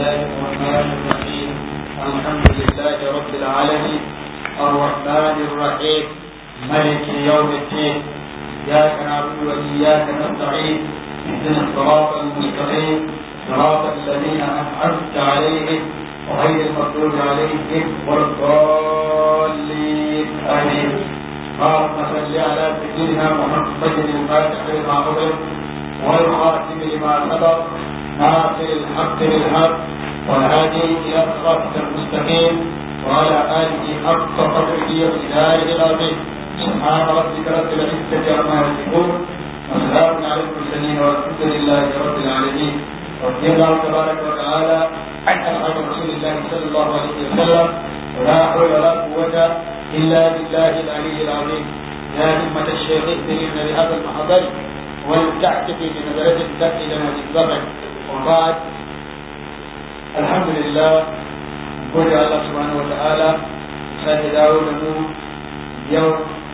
الله الرحمن الرحيم الحمد لله رب العالمين الرحمن الرحيم ملك يوم الدين إياك نعبد وإياك نستعين اهدنا الصراط المستقيم صراط الذين أنعمت عليهم غير المغضوب عليهم ولا الضالين آمين اللهم صل على سيدنا محمد الفاتح لما أغلق والخاتم لما سبق ناصر الحق بالحق والهادي إلى صراطك المستقيم وعلى آله حق قدره ومقداره العظيم سبحان ربك رب العزة عما يصفون وسلام على المرسلين والحمد لله رب العالمين رضي الله تبارك وتعالى عن أصحاب رسول الله صلى الله عليه وسلم ولا حول ولا قوة إلا بالله العلي العظيم يا همة الشيخ اهدنا بهذا المحضر ولتعتقي بنظرة تأتي لنا بالزمن وبعد الحمد لله gode Allah subhanahu wa ta'ala sake dawo da mu yau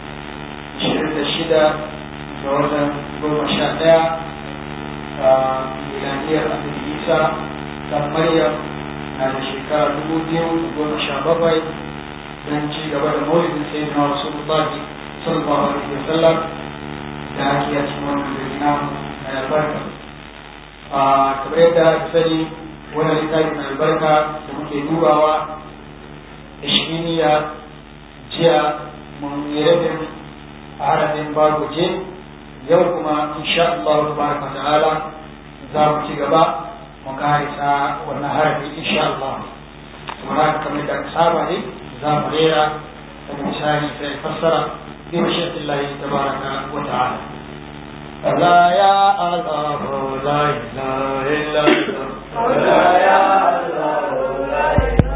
26 ga watan goma sha ɗaya a milaniyar annabi isa dan maryam na da shekara dubu biyu goma sha bakwai don ci gaba da maulidin sai na rasulullah sallallahu alaihi wa sallam da ake a cikin wannan gari na mai albarka kamar yadda aka sani wannan littafi mai albarka da muke dubawa ishiniya jiya mun yi rabin harafin bagoje yau kuma insha Allah tabaraka ta'ala za mu ci gaba mu karisa wannan harafi insha Allah kuma kamar da saba ne za mu rera da misali sai fassara bi mashi'atillahi tabaraka wa ta'ala لا يا الله لا إله إلا الله لا يا الله لا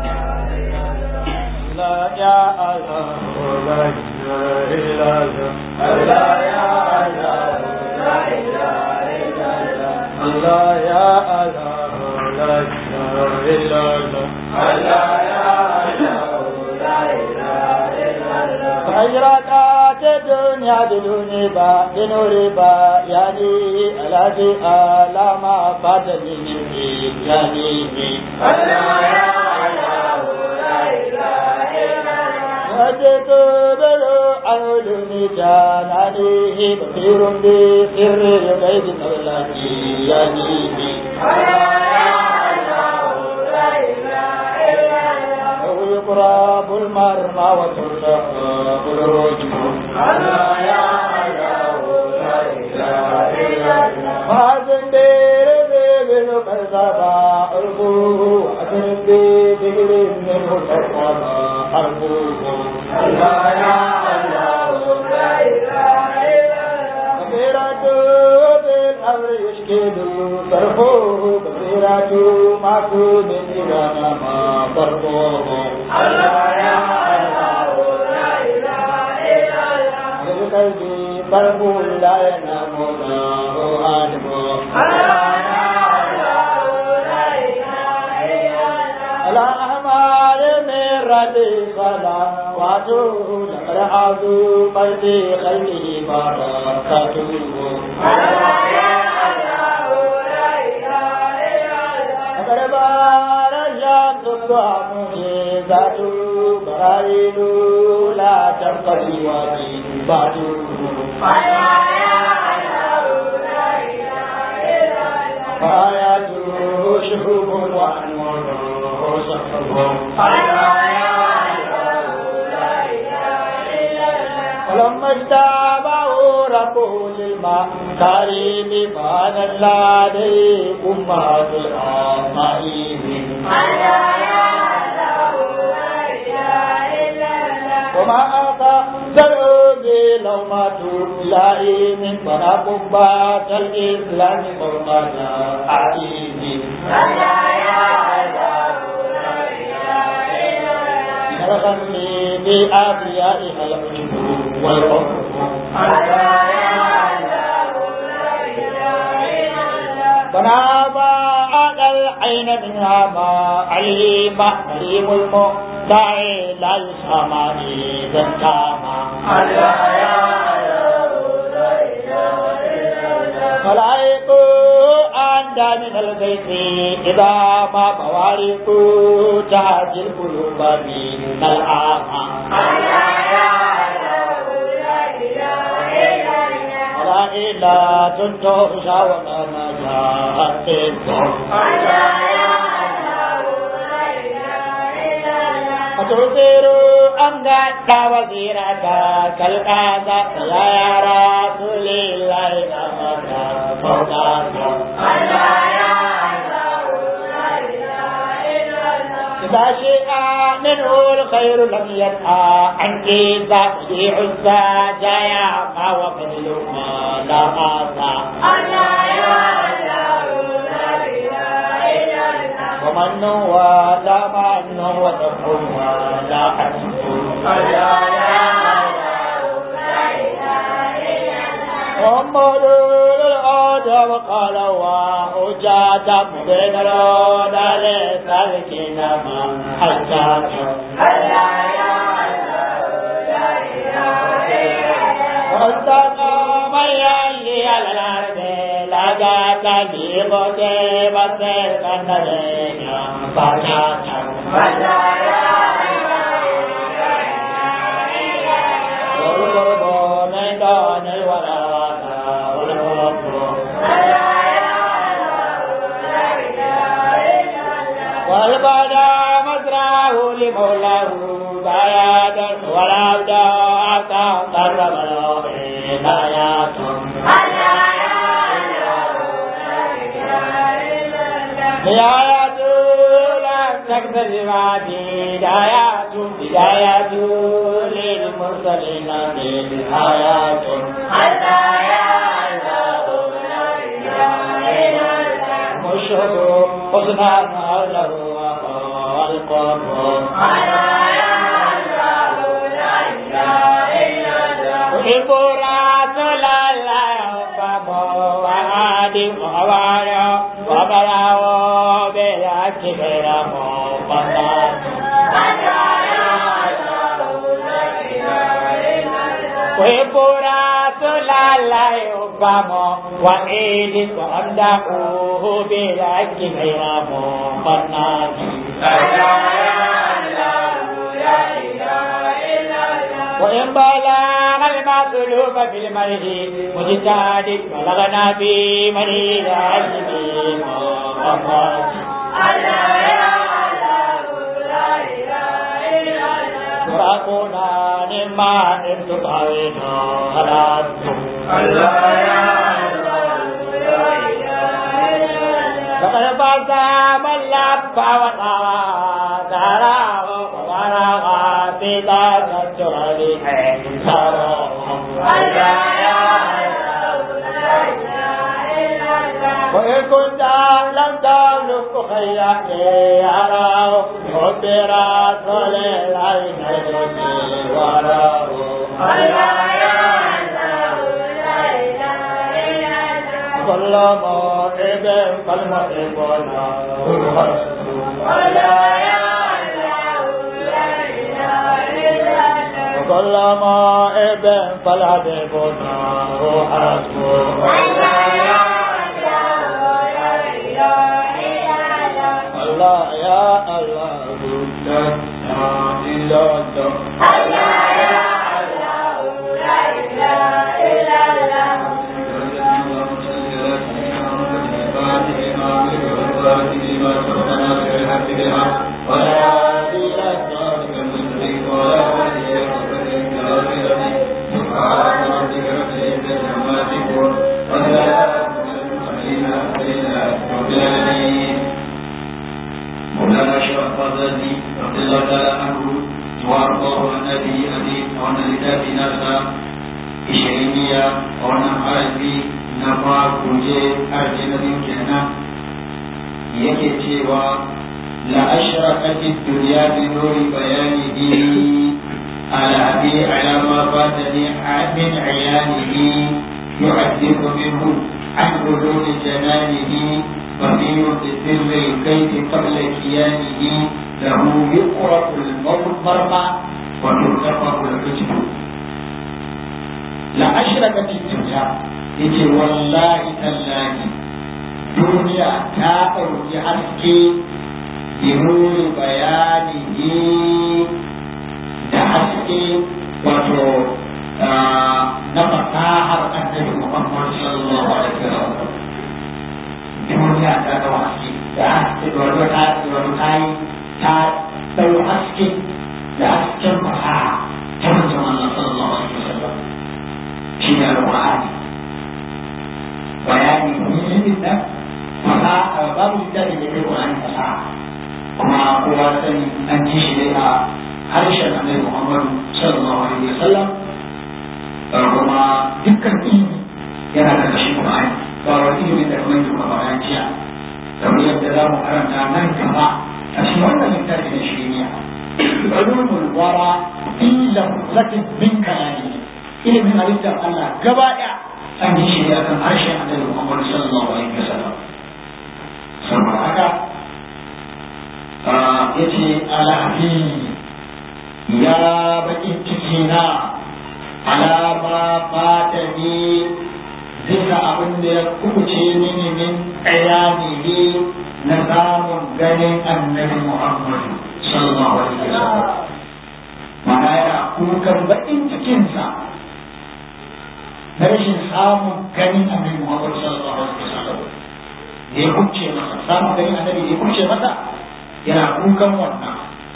لا يا الله لا إله إلا الله لا يا الله لا إله إلا الله لا يا الله لا إله إلا الله لا يا الله لا إله إلا الله خيرات الدنيا بدون با بنور با يعني الذي آلا ما فاتني من يعني الله يا الله لا إله إلا الله وجدت بلو أولوني جانانيه بصير بسر الغيب مولاتي يعني الله يا الله لا إله إلا الله يقرب المرمى وترتقى الرجم الله يا الله لا إله إلا الله فأذن بير بالقرصبة أرجوه أذن بير منه القرصبة أرجوه الله يا الله لا إله إلا الله كبيرة بالأمر يشكد صرفه كبيرة معصوم إذا ما صرفه الله يا الله لا إله إلا الله قلبي قلب لا ينام له عالم الله يا الله لا إله إلا الله الأعمال من ردي صلواته لقد قلبي خلقه بركاته الله يا الله لا إله إلا الله لقد بار الشمس الضحى معجزاته براهين لا تنقضي وإنباته الله يا الله لا إله إلا الله آياته شهوب وأنواره صحبه الله يا الله لا إله إلا الله ولما اجتابه ربه للماء كريم بان الله أمهات الأمائم الله يا الله لا إله إلا الله وما أقدر بلومة لئيم فلا قبات الإسلام قربة عظيم الله يا الله لا إله إلا الله الغم بأبيائها العجب والعرف الله يا الله لا إله إلا الله فنابى على العين منها ما علم كريم المدعي لا يسمى إذا كما الله يا الله لا إله إلا الله خلائق أنت من الغيث إذا ما بوارق تهج القلوب من العامة لا إله تنتهى وما نجاة فتبصر أن وزيرك كالقادة يا رسول الله أمك فوقك إذا شيء منه الخير لم يدعى عنك ذاتي عزى جايا ما وفضل ما لا ومن ولا من وتقوم ولا محمد الأرض وقال وأجاد بين الأرض لسلكين من حجاج واستقام يلي على الأرض لقى تجيب كيف سيكون لنا فجاج والقرب من دون الولاء والحب والبدا مزرعه لمولاه بيادا والعبد عطا قرب له هدايات هدايات لا تكتب بعدي هدايات هدايات للمرسلين بالآيات مشهد حسنا له والقرب أحب رسول الله وبابا وعادي وعبايا وبلاو بالأكبر مفضل أحب رسول الله وبابا وعيد وأمدحه بالأكبر مفضل وإن بلغ المطلوب في المرء مجتهد بلغنا في مريض عزمي محمد تراكونا نما إن تطعينا على لقد فاز من لف وطوى داراه وبلغ في ذات التراب وإن كنت لم تملك خيري أراه حب رسول الله نجدي وراه كل موعد فالمحبون وكل موعد فالحبيبون حسبه الله يا الله لا إله إلا مولانا شيخ الفضلي رضي الله تعالى عنه وارضاه عن ابي ابي وعن لتابي ناسا ishiriniya a wannan harafi na makuje harafi na biyu kenan yake cewa la ashraqat ad-dunya bi nuri bayanihi ala abi ala ma fatani min ayanihi yu'addibu minhu عن علوم جنانه بصير بسر الكيف قبل كيانه له يقرأ المرمى وترتفع الحجب la ashraka fi dunya yace wallahi tallahi duniya ta ɗauki haske binuri bayani da haske wato na fasahar annabi Muhammad sallallahu alaihi wasallam duniya ta ɗau haske da haske da wani ta wani ta yi ta ɗau haske da hasken fasaha ta manzon Allah sallallahu alaihi wasallam shi ne alƙur'ani bayani muhimmin nan fasaha babu littafi da kai Qur'ani fasaha kuma kowa sani an ji shi ne a harshen Annabi Muhammad sallallahu alaihi wasallam kuma dukkan ilimi yana da kashin Qur'ani ba wa ilimin da kuma duka bayan jiya kamar yadda za mu karanta nan gaba a cikin wannan littafi na shiriya ulumul wara fi lafzatin min kalami ilimin halittar Allah gaba ɗaya an yi shi akan harshen annabi Muhammad sallallahu alaihi wasallam saboda haka yace alafi ya baki ciki na alama fata ne bisa abin da ya kubuce mini min ayanihi na samun ganin annabi Muhammad sallallahu alaihi wasallam mana yana kukan bakin cikinsa na rashin samun ganin annabi Muhammad sallallahu alaihi wasallam da ya kuce masa samun ganin annabi da ya kuce masa yana kukan wannan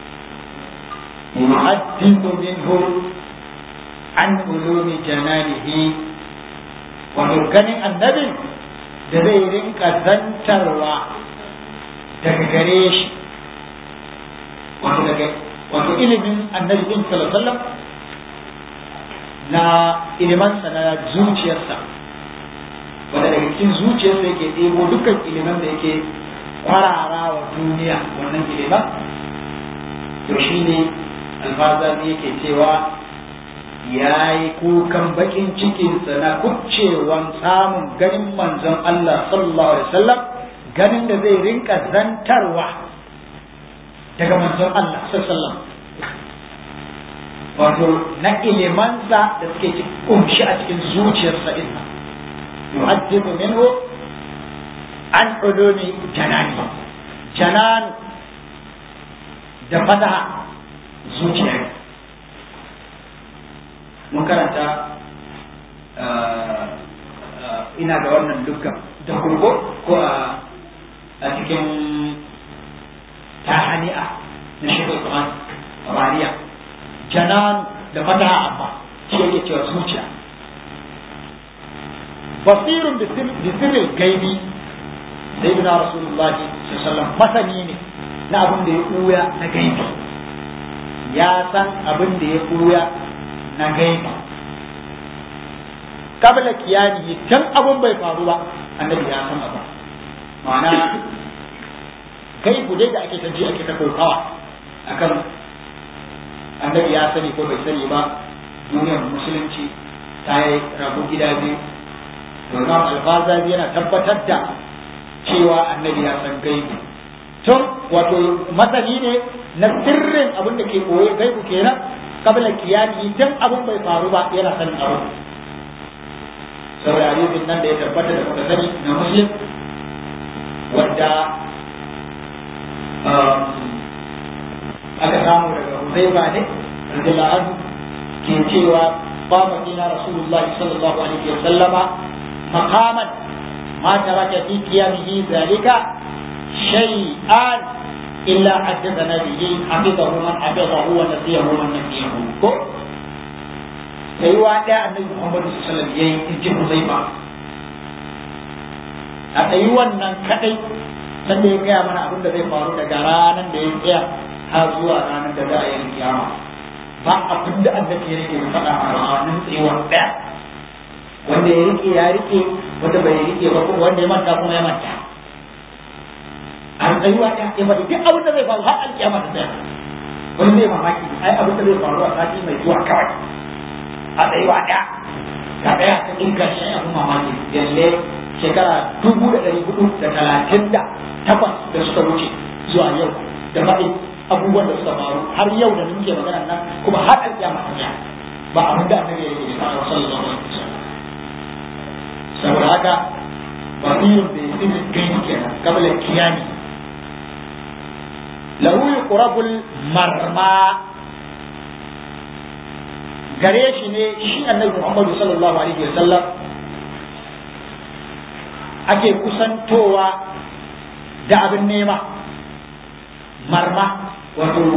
yuhaddithu minhu an ulumi jananihi wato ganin annabi da zai rinka zantarwa daga gare shi wato daga wato ilimin annabi din sallallahu alaihi wasallam na ilimansa na zuciyarsa wanda daga cikin zuciyarsa yake ɗebo dukkan iliman da yake kwarara wa duniya wannan iliman to shi ne alfazari yake cewa ya yi kukan bakin cikinsa na kucewan samun ganin manzon Allah sallallahu alaihi wasallam ganin da zai rinka zantarwa daga manzon Allah sallallahu alaihi wasallam wato na ilimansa da suke kumshi a cikin zuciyarsa inna yuhaddidu minhu an ulumi janani janan da fataha zuciya mun karanta ina ga wannan dukkan da kurgo ko a cikin tahani'a na shekul Quran Rariya janan da fataha amma shi yake cewa zuciya basirun bi sirrin gaibi sai ibn rasulullahi sallallahu masani ne na abin da ya ɓuya na gaibi ya san abin da ya ɓuya na gaibi kabla kiyani tun abin bai faru ba annabi ya san abin ma'ana gaibu dai da ake ta ake ta kokawa akan annabi ya sani ko bai sani ba duniyar musulunci ta yi rabu gida biyu domin alfazazi yana tabbatar da cewa annabi ya san gaibu tun wato masani ne na sirrin abin da ke koye gaibu kenan kabla kiyami tun abin bai faru ba yana sanin abu saboda hadisin nan da ya tabbata da muka sani na muslim wadda aka samu daga Huzaifa ne radiyallahu anhu ke cewa qama bina rasulullahi sallallahu alaihi wa sallama maqaman ma taraka fi qiyamihi zalika shay'an illa haddathana bihi hafizahu man hafizahu wa nasiyahu man nasiyahu ko sai wa da annabi Muhammad sallallahu alaihi wasallam yayi inji Huzaifa a tsayi wannan kadai sanda ya gaya mana abin da zai faru daga ranar da ya tsaya har zuwa ranar da za a yi kiyama ba abin da annabi ya rike faɗa a ranar tsayuwar ɗaya wanda ya rike ya rike wanda bai rike ba kuma wanda ya manta kuma ya manta a tsayuwa ɗaya ya faɗi duk abin da zai faru har alkiyama ta tsaya wani zai mamaki ai abin da zai faru a sati mai zuwa kawai a tsayuwa ɗaya ga ɗaya ta ɗinka shi abin mamaki yalle shekara dubu da ɗari hudu da talatin da takwas da suka wuce zuwa yau da faɗin abubuwan da suka faru har yau da muke magana nan kuma har alƙiyama ta tsaya ba abin da annabi ya yi da sallallahu alaihi wasallam saboda haka basirun bai sirri gani kenan kabla kiyami lahu yuqrabul marma gare shi ne shi annabi Muhammadu sallallahu alaihi wa sallam ake kusantowa da abin nema marma wato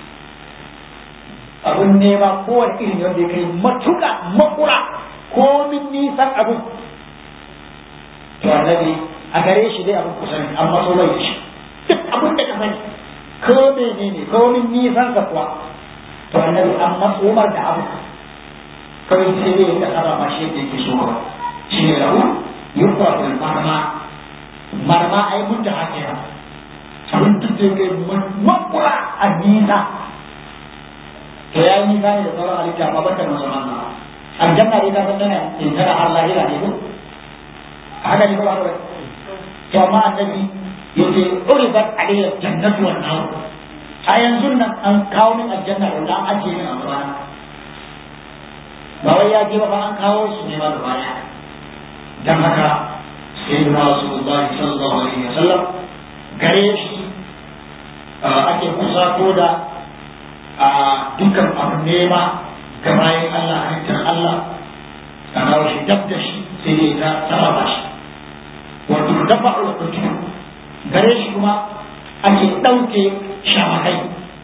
abin nema kowane irin wanda ya kai matuka makura komin nisan abin to annabi a gare shi dai abin kusa ne amma so bai da shi duk abin da ka sani ko menene komin nisan sa kuwa to annabi an matsomar da abu kawai sai dai ya sarrafa shi yadda yake so kawai shi ne lahu yuqrabul marma marma ai mun da hakira abin duk da yake makura a nisa to ya yi nisa ne da sauran halitta amma banda manzon Allah aljanna dai ta san tana in tana har lahira ne ko haka ne ko ba to amma annabi yace uribat alayya jannatu wan nar a yanzu nan an kawo min aljanna da an ajiye min a gabana ba wai ya je ba an kawo su ne ma gaba daya dan haka sayyidina rasulullahi sallallahu alaihi wasallam gare shi ake kusa ko da a dukkan abu nema ga bayan Allah halittar Allah a kawo shi dab da shi sai dai ta sarrafa shi wato dafa ulkutu gare shi kuma ake ɗauke shamakai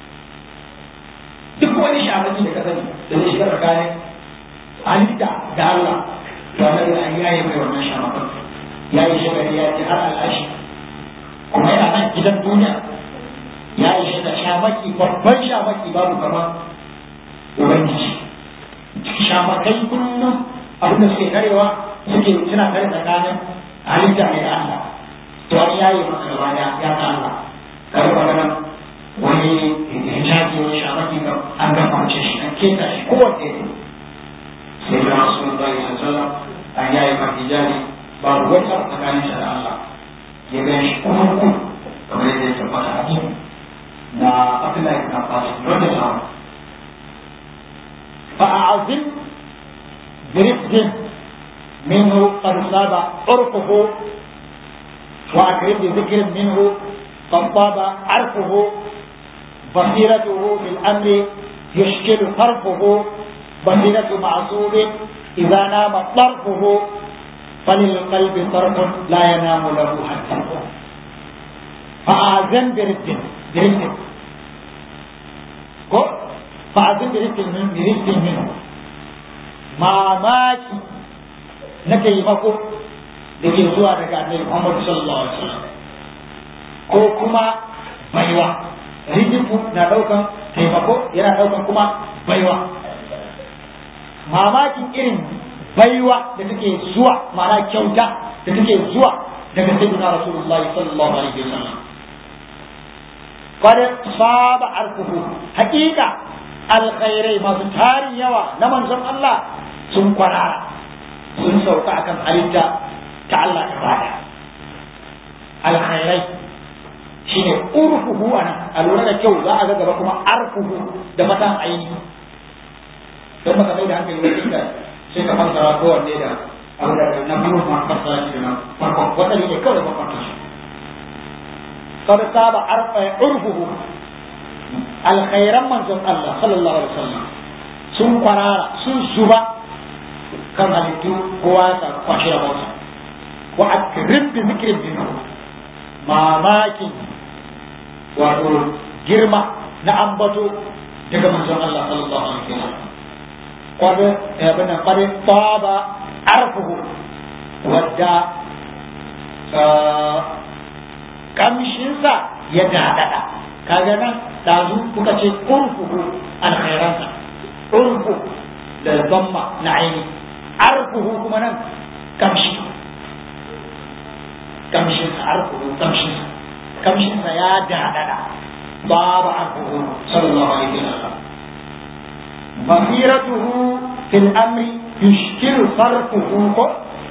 duk wani shamaki da ka sani da zai shiga tsakanin halitta da Allah to Allah ya yaye mai wannan shamakan ya yi shagari ya ce har al'ashi kuma yana nan gidan duniya ya yi shi da shamaki babban shamaki babu kamar ubangiji shamakai kullum abin da suke karewa suke suna kare tsakanin halitta ne da Allah to an yayi maka gaba da ya ta Allah kare magana wani hijabi wani shamaki ga an ga mace shi an keta shi kowace ne sai da rasulullahi sallallahu alaihi wasallam an yayi maka hijabi babu wani abu tsakanin shi da Allah ya ga shi kuma kamar yadda ya tabbata a cikin na Abdullahi ibn Abbas radiyallahu فأعظم برفق منه قد صاب عرفه وأكرم بذكر منه قد طاب عرفه بصيرته في الأمر يشكل طرفه بصيرة معصوب إذا نام طرفه فللقلب طرف لا ينام له حتى فأعظم برفق برفق ko fa'azin da rikin min bi rikin min mamaki na taimako da ke zuwa daga annabi Muhammad sallallahu alaihi wasallam ko kuma baiwa rijifu na daukan taimako yana daukan kuma baiwa mamakin irin baiwa da take zuwa ma'ana kyauta da take zuwa daga sayyidina rasulullahi sallallahu alaihi wasallam قد صاب عرفه حقيقة الخيري ما تاري يوا نمن زم الله سن قرارا سن سوكا كم حليتا تعالى إبادة الخيري shine urfuhu ana a lura da kyau za a ga gaba kuma arfuhu da matan aini don baka mai da hankali wajen da sai ka fassara kowanne da abu da na biyu ma fassara shi da na farko wata ne kawai ba fassara قد صاب عرفه الخير من زم الله صلى الله عليه وسلم sun kwarara sun zuba kan halittu kowa ta kwashi da motsa wa akrim bi zikrin bin mamakin wato girma na ambato daga manzon Allah sallallahu alaihi wasallam kwado ya bana kwado taba arfuhu wadda kamshinsa ya daɗaɗa kaga nan ɗazu kuka ce urfuhu alkhairansa urfu da zamma na aini arfuhu kuma nan kamshi kamshinsa arfuhu kamshinsa kamshinsa ya daɗaɗa babu arfuhu sallallahu alaihi wasallam basiratuhu fil amri yushkilu sarfuhu ko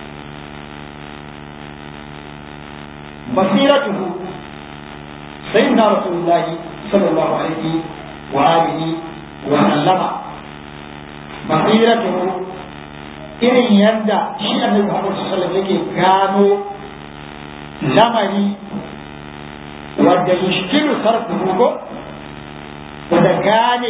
بصيرته سيدنا رسول الله صلى الله عليه وآله وسلم بصيرته irin yadda shi annabi Muhammad sallallahu alaihi wasallam yake gano lamari wadda yushkilu sarfuhu ko wadda gane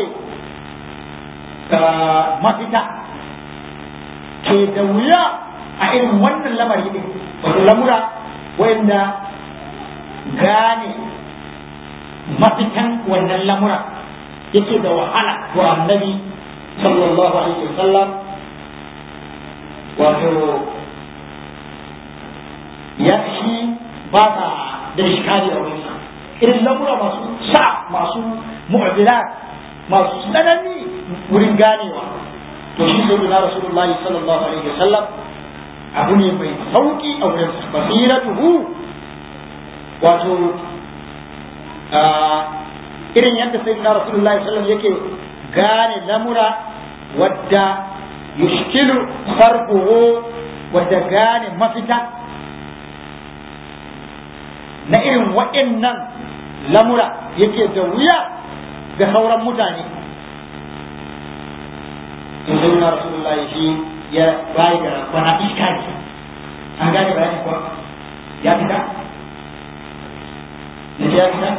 mafita ke da wuya a irin wannan lamari din wato lamura wanda gane mafitan wannan lamura yake da wahala wa annabi sallallahu alaihi wasallam wato ya shi ba ta da shikari a wurinsa irin lamura masu sa masu mu'adilat masu tsanani wurin ganewa to shi sai da rasulullahi sallallahu alaihi wasallam abu ne mai sauki a wurin basiratuhu wato irin yadda sai da rasulullahi sallallahu yake gane lamura wadda yushkilu sarfuhu wadda gane mafita na irin waɗannan lamura yake da wuya ga sauran mutane to sai na rasulullahi shi ya bayi da bana iska ne an gane bayani kuwa ya fita na ya fita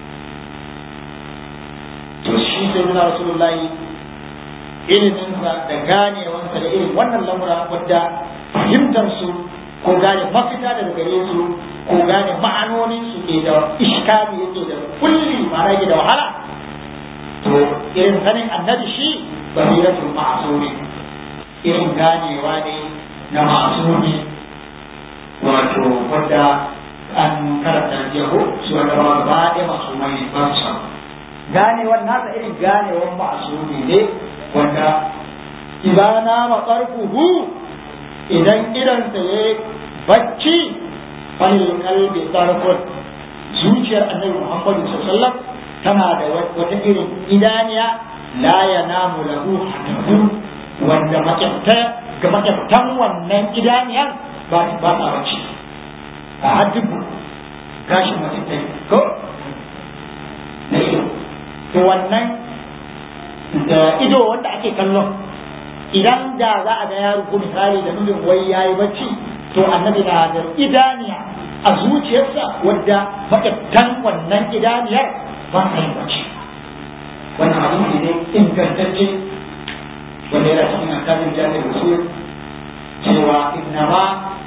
to shi sai na rasulullahi iliminsa da ganewansa da irin wannan lamura wadda fahimtar su ko gane mafita daga gare su ko gane ma'anonin su ke da iskali yake da kulli ma'ana yake da wahala to irin sanin annabi shi basiratul ma'suri irin ganewa ne na ma'suri wato wanda an karanta jeho su wanda ba ba da masu mai ba su ganewar nasa irin ganewar ma'suri ne wanda ibana matsarfuhu idan idansa ya bacci falil kalbi tsarfur zuciyar annabi muhammadu sallallahu tana da wata irin idaniya la yanamu lahu hadu wanda makyafta ga makyaftan wannan idaniyar ba ba ta bacci a haddubu gashin makyaftai ko na ido to wannan da ido wanda ake kallon idan da za a ga yaro ko misali da nufin wai yayi bacci to annabi na da idaniya a zuciyarsa wadda makyaftan wannan idaniyar ba ta yin bacci wannan hadisi ne ingantacce wanda yana cikin akadin jami'ar rasul cewa innama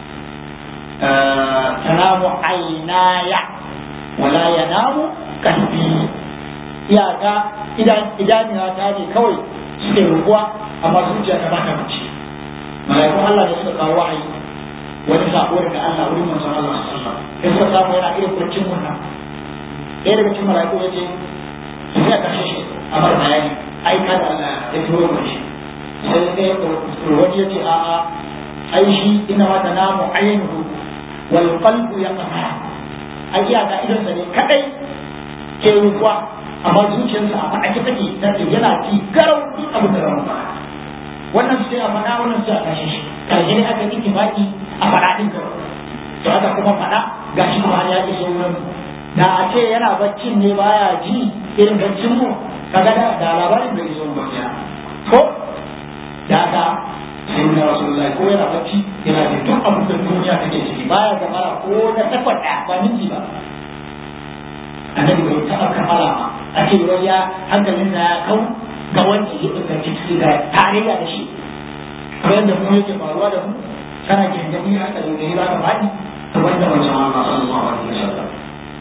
tanamu ainaya wala yanamu kalbi iyaka idaniya ta ne kawai suke rubuwa amma zuciya ta bata bacci malaikun Allah ne suka kawo wahayi wani sako daga Allah wurin manzon Allah sallallahu alaihi wasallam sai suka samu yana irin baccin wannan ɗaya daga cikin malaiku ya ce su ya kashe shi a bar bayani ai kada Allah ya turo mu shi sai sai wani ya ce a a ai shi ina ma ta namu ainihu wal qalbu yaqma ai iya ga idan sa ne kadai ke ruwa amma zuciyarsa a faɗake take take yana ci garau duk abin da ramu wannan sai a faɗa wannan sai a kashe shi karshe ne aka yi baki a faɗa din garau to haka kuma faɗa gashi kuma ya iso wurin da a ce yana baccin ne baya ji irin baccin mu kaga da da labarin bai zo ba ya ko da ka sai na rasulullahi ko yana bacci yana da duk abin da duniya take ciki baya ga mara ko da tabbata ba minti ba annabi bai taɓa kamala ba a ce wai ya hankalin ya kau ga wanda ya inganci ciki da tarayya da shi kamar yadda mu yake faruwa da mu kana gindami haka da gari ba ka faɗi to wanda wancan Allah sallallahu alaihi wasallam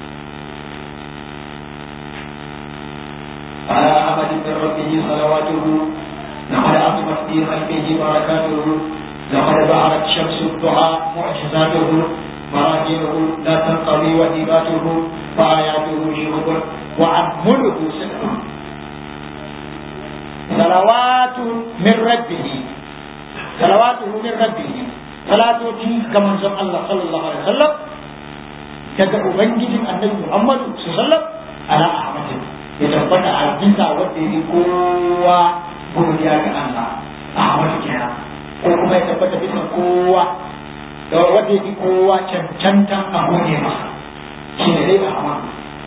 على أحد من ربه صلواته لقد عظمت في خلقه بركاته لقد ظهرت شمس الضحى معجزاته براهينه لا تنقضي وهباته وآياته شهب وعمله سحر صلوات من ربه صلواته من ربه صلاتي كما زم الله صلى الله عليه وسلم daga ubangijin annabi Muhammad sallallahu alaihi wasallam ala ahmad ya tabbata a jinsa wanda yake kowa godiya ga Allah ahmad kenan ko kuma ya tabbata bisa kowa da wanda yake kowa cancantan a gode masa shi ne dai ahmad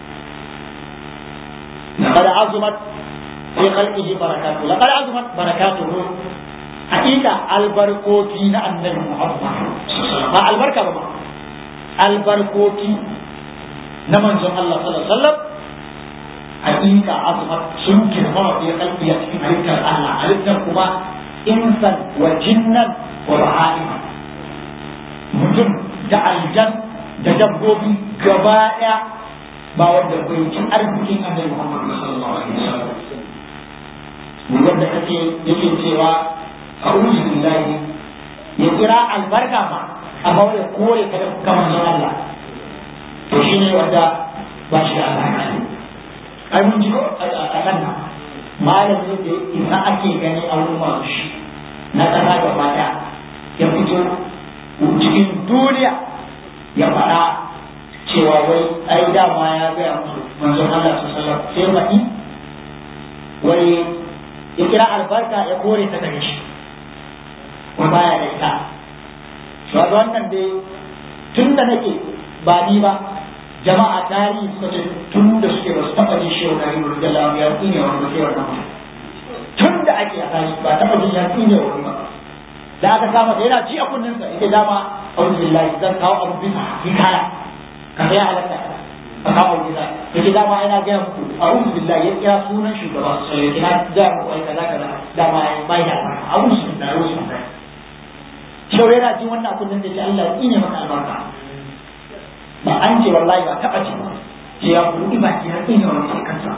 لقد عظمت في خلقه بركاته لقد عظمت بركاته حقيقة البركوتي النبي محمد ما البركة بما albarkoki na manzon Allah sallallahu alaihi wasallam hakika azumat sun girma wa ya kalbi a cikin halittar Allah halittar kuma insan wa jinnan wa baha'ima mutum da aljan da dabbobi gaba ɗaya ba wanda bai ci arzikin annabi Muhammad sallallahu alaihi wasallam wanda kake yake cewa a'udhu billahi ya kira albarka ma amma wanda kore ka kamar nan Allah to shine wanda ba shi da albarka ne ai mun ji a kan nan malami da isa ake gani a wurin masu shi na ƙasa gaba ɗaya ya fito cikin duniya ya faɗa cewa wai ai dama ya gaya musu manzon Allah su sallam sai faɗi wai ya kira albarka ya kore ta daga shi ko baya da ita ba wannan dai tun da nake ba ni ba jama'a tarihi suka ce tun da suke ba su taɓa jin shehu na ribar da lamu ya tsine wani ba sai wannan mutum tun da ake a tarihi ba taɓa jin ya tsine wani ba da aka kama da yana ji a kunninsa ita dama auzu billahi zan kawo abu bisa hikaya ka ya halatta ka kawo abu bisa yake dama ina gaya muku auzu billahi ya kira sunan shugaba sai ya kira gaya muku ai kaza kaza dama ya bai da auzu billahi auzu billahi shaure yana jin wannan kunnin da ce Allah ya tsine maka albarka ba an ce wallahi ba taɓa ce ba ce ya buɗi baki ya tsine wani sai kansa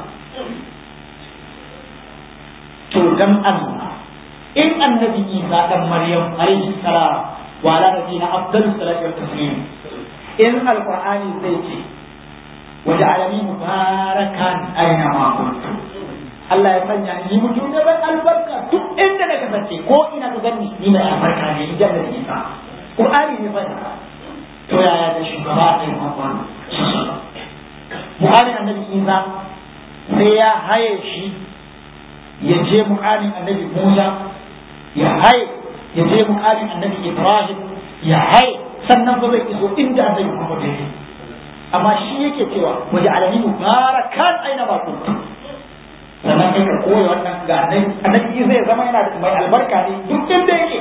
to dan Allah in annabi Isa dan Maryam alaihi salam wa ala nabiyina afdalu salatu wa taslim in alqur'ani zai ce waja'alani mubarakan aina ma kuntu Allah ya sanya ni mutum da ban albarka duk inda na kasance ko ina ka gani ni mai albarka ne in jannar Isa Qur'ani ne fa to yaya da shugaba da Muhammad Mu'alin annabi Isa sai ya haye shi ya je mu'alin annabi Musa ya haye ya je muƙamin annabi Ibrahim ya haye sannan ba zai iso inda annabi Muhammad ya yi amma shi yake cewa waje alani mubarakan aina ba kuntu sannan kai ka koya wannan ga annabi annabi zai zama yana da mai albarka ne duk inda yake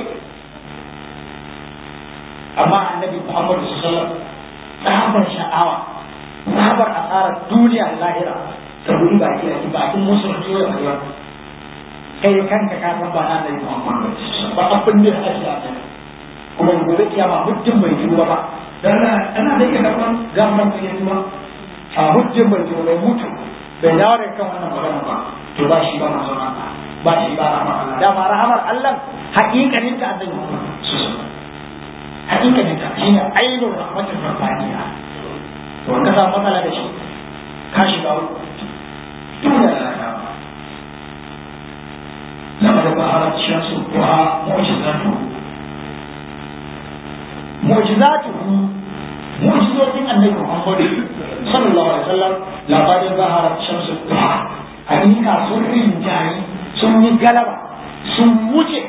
amma annabi Muhammad sallallahu alaihi wasallam tsabar sha'awa tsabar asarar duniya lahira saboda baki a bakin musulunci ya faɗi wannan kai kanka ka san ba na da Muhammad ba abin da ake a kai kuma gobe kiyama hujjin bai tuba ba dan ana da yake karban gamban da yake ba a hujjin bai tuba bai mutu bai dawo da kan wannan magana ba to ba shi ba manzon Allah ba shi ba rahmar Allah da ma rahmar Allah haƙiƙanin ta annabi Muhammad haƙiƙanin ta shine ainul rahmatul rabbaniya to ka samu matsala da shi ka shiga uku duniya da lahira لقد ظهرت شمس الضحى معجزاته معجزاته معجزات النبي محمد صلى الله عليه وسلم لقد ظهرت شمس الضحى حقيقة سر جاي سن غلبة سن wuce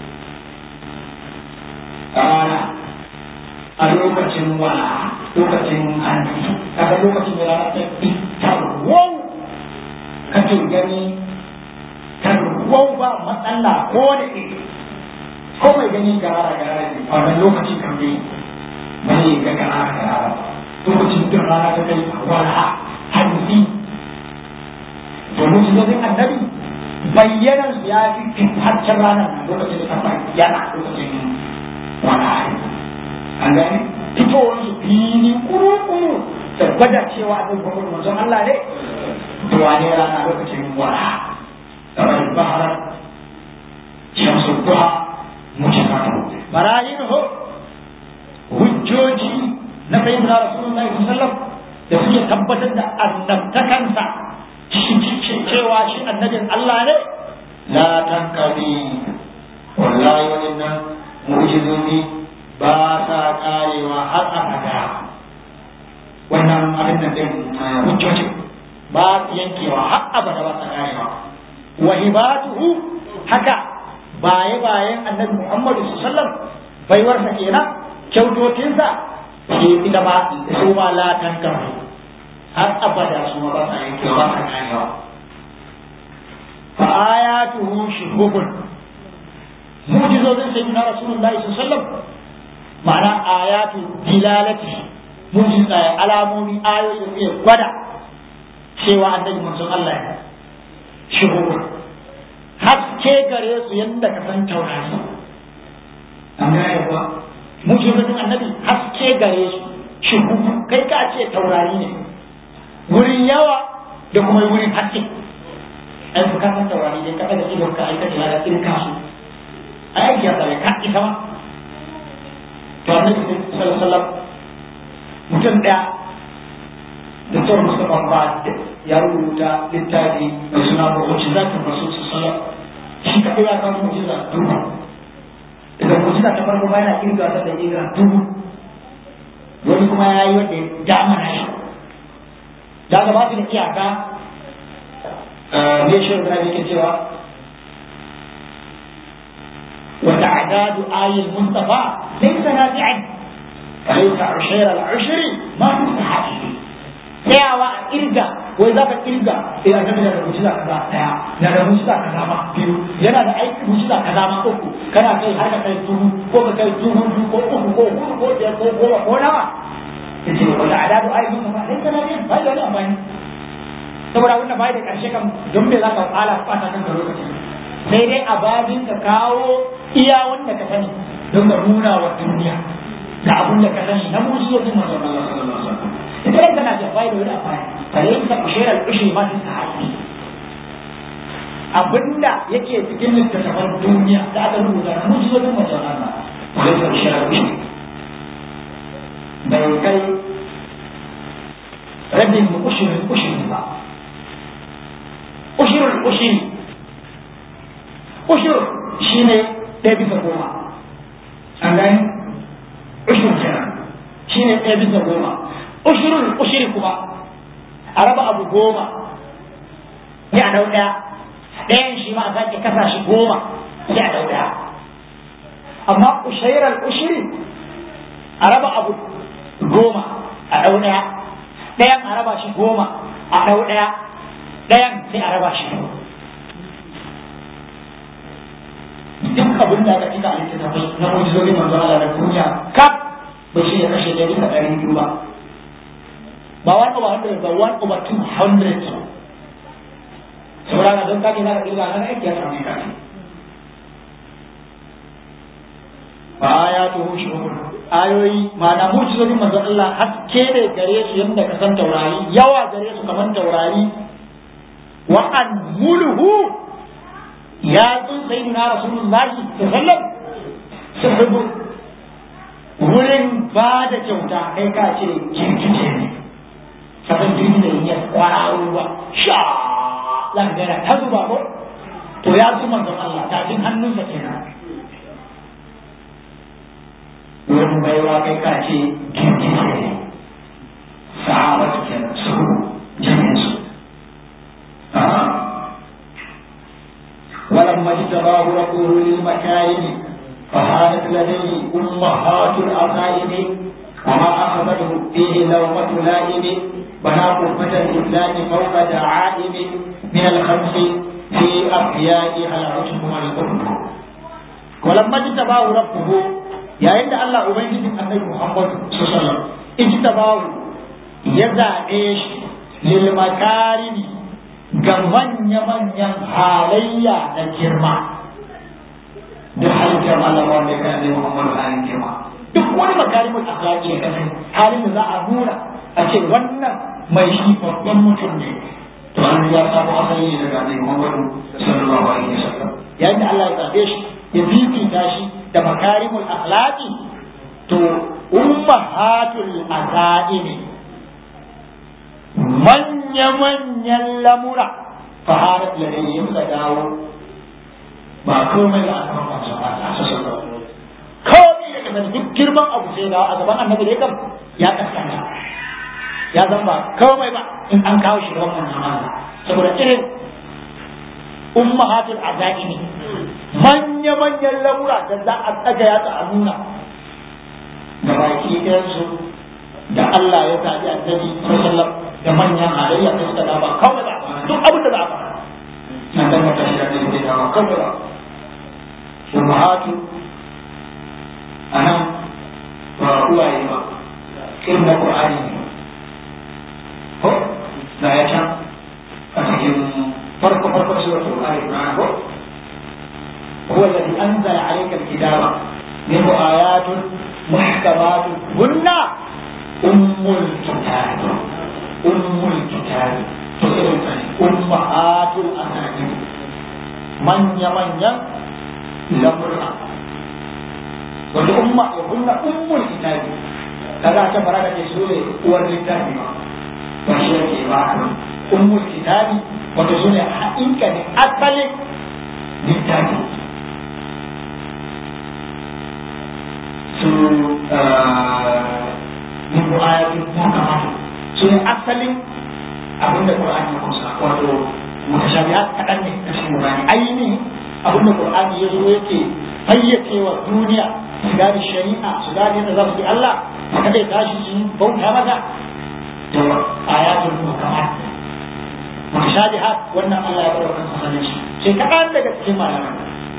rana a lokacin wala lokacin hannu kaga lokacin da rana ta fitar wau kake gani tarwau ba matsala ko da ke ko mai gani gara gara ne a wannan lokacin kan dai bai ga gara gara lokacin da rana ta kai wala hanzi to mutum annabi bayyanar su ya fi haccen ranar nan lokacin da ta bayyana lokacin wala an gani fitowar su fili kuru-kuru da gwada cewa abin gwamnati manzon Allah ne to wane rana lokacin wala kamar البحر شمس الضحى مجرده براهينه hujjoji na sayyidina rasulullahi sallallahu alaihi wasallam da suke tabbatar da annabtakansa cewa shi annabin Allah ne la tankari wallahi wannan mu'jizozi ba sa karewa har abada wannan abin da din hujjoji ba su yankewa har abada ba sa karewa wa hibatuhu haka baye bayan annabi Muhammadu sallallahu alaihi wasallam baiwarsa kenan kyautotinsa ke ita ma su ma latan kan har abada su ma ba sa yankewa ba sa karewa fa ayatuhu shuhubun mu'jizozin sayyidina rasulullahi sallallahu alaihi wasallam ma'ana ayatu dilalati mujiza alamomi ayoyi da suke gwada cewa annabi manzon Allah ya shigo haske gare su yadda ka san taurari an gane kuwa mujizatun annabi haske gare su shigo kai ka ce taurari ne wurin yawa da kuma wurin haske ai ku ka san taurari ne ka daga idon ka aikata ya irin kasu a yaki ya tsare ka isa ma to annabi sallallahu alaihi wasallam mutum daya da tsawon musamman ba ya rubuta littafi mai suna mu'ujiza ta rasul sallallahu shi kaɗai ya kawo mu'ujiza dubu daga mu'ujiza ta farko bayan kirga ta da kirga dubu wani kuma ya yi wanda ya dama na shi da ga ba su da iyaka ne shi da yake cewa وتعداد آي المصطفى ليس نافعا فليس عشير العشر ما مستحيل tsayawa a kirga wai za ka kirga eh annabi na da mujiza kaza daya na da mujiza kaza ma biyu yana da aiki mujiza kaza ma uku kana kai har ka kai dubu ko ka kai dubu biyu ko uku ko hudu ko biyar ko goma ko nawa yace wala adadu ayi mun ba dai kana yin bai da wani amfani saboda wannan bai da karshe kan don me za ka fara fata kan lokaci sai dai a babin ka kawo iya wanda ka sani don ka nuna wa duniya da abin da ka sani na mujizojin manzon Allah sallallahu alaihi wasallam ita ran tana da faida wani amfani kare ita ushera ushi ma ta sahabi abinda yake cikin littattafan duniya da aka rubuta na mujizojin manzon Allah kare ita ushera ushi bai kai rabin ushirin ushirin ba ushirin ushiri ushir shine ɗaya bisa goma an gani ushir kenan shine ɗaya bisa goma ushirin ushiri kuma a raba abu goma sai a dau ɗaya ɗayan shi ma a sake kasa shi goma sai a dau ɗaya amma ushairar ushiri a raba abu goma a dau ɗaya ɗayan a raba shi goma a dau ɗaya ɗayan sai a raba shi duk abin da aka cika a littattafai na mujizolin manzo Allah na duniya kaf ba shi ya kashe ɗari bisa ɗari biyu ba ba one over hundred ba one over two hundred saboda don kake za ka ƙirga na aiki ya samu kake ba ya tuhu shi ayoyi ma'ana mujizolin manzo Allah haske ne gare su yadda ka san taurari yawa gare su kamar taurari wa an mulhu ya tsun sai na rasulullahi sallam sahibu wurin ba da kyauta kai ka ce girgije ne sabon girgije ne ya kwararo ba sha langara ta zuba ko to ya zu manzon Allah ta jin hannunsa kenan wurin baiwa kai ka ce girgije ne sahabatu kenan su jami'in su ولما اجتباه ربه للمكارم فهانت لديه أمهات الأصائب وما أخذته فيه لومة لائم بنى قربة الإسلام فوق دعائم من الخمس في أحيائها العشق والقرب ولما اجتباه ربه يا عند الله أبين النبي محمد صلى الله عليه وسلم اجتباه يزع إيش للمكارم ga manya-manyan halayya na girma duk halin girma da wanda ya kan Muhammadu halin girma duk wani makarimin akhlaqi ya kasance halin da za a nuna a ce wannan mai shi babban mutum ne to an ya samu asali ne daga Annabi Muhammadu sallallahu alaihi wasallam yayin da Allah ya zabe shi ya fifita shi da makarimul akhlaqi to ummahatul azaimi manya-manyan lamura faharat ladayhi suka dawo ba komai da aka maka su ba a sassan da komai da kasar duk girman abu sai dawo a gaban annabi da kam ya kaskanta ya zan ba komai ba in an kawo shi gaban manzon Allah saboda irin ummahatul azaimi manya-manyan lamura da za a tsaga ya ta a nuna da baki ɗayansu da Allah ya zaɓi annabi sallallahu da manyan halayya da suka dama kawai da duk abin da za a faɗa na tabbata shi da ne da kawai da ummahatu anan ba uwaye ba irin na Qur'ani فرق فرق سورة آل عمران هو الذي أنزل عليك الكتاب منه آيات محكمات هن أم الكتاب أم الكتاب أمهات الأسانيد من يمن لمرأة والأمة وهن أم الكتاب كذا تبرك تسولي والكتاب وشيء واحد أم الكتاب وتسولي حقيقة أصل الكتاب su min ayatin muhkamatu su ne asalin abin da Qur'ani ya kusa wato mutashabihat kaɗan ne a cikin Qur'ani ainihin abin da Qur'ani ya zo yake fayyacewa duniya su gane shari'a su gane da za su yi Allah su kaɗai tashi su bauta masa da ayatul muhkamat mutashabihat wannan Allah ya bada kansa sanin shi sai kaɗan daga cikin malaman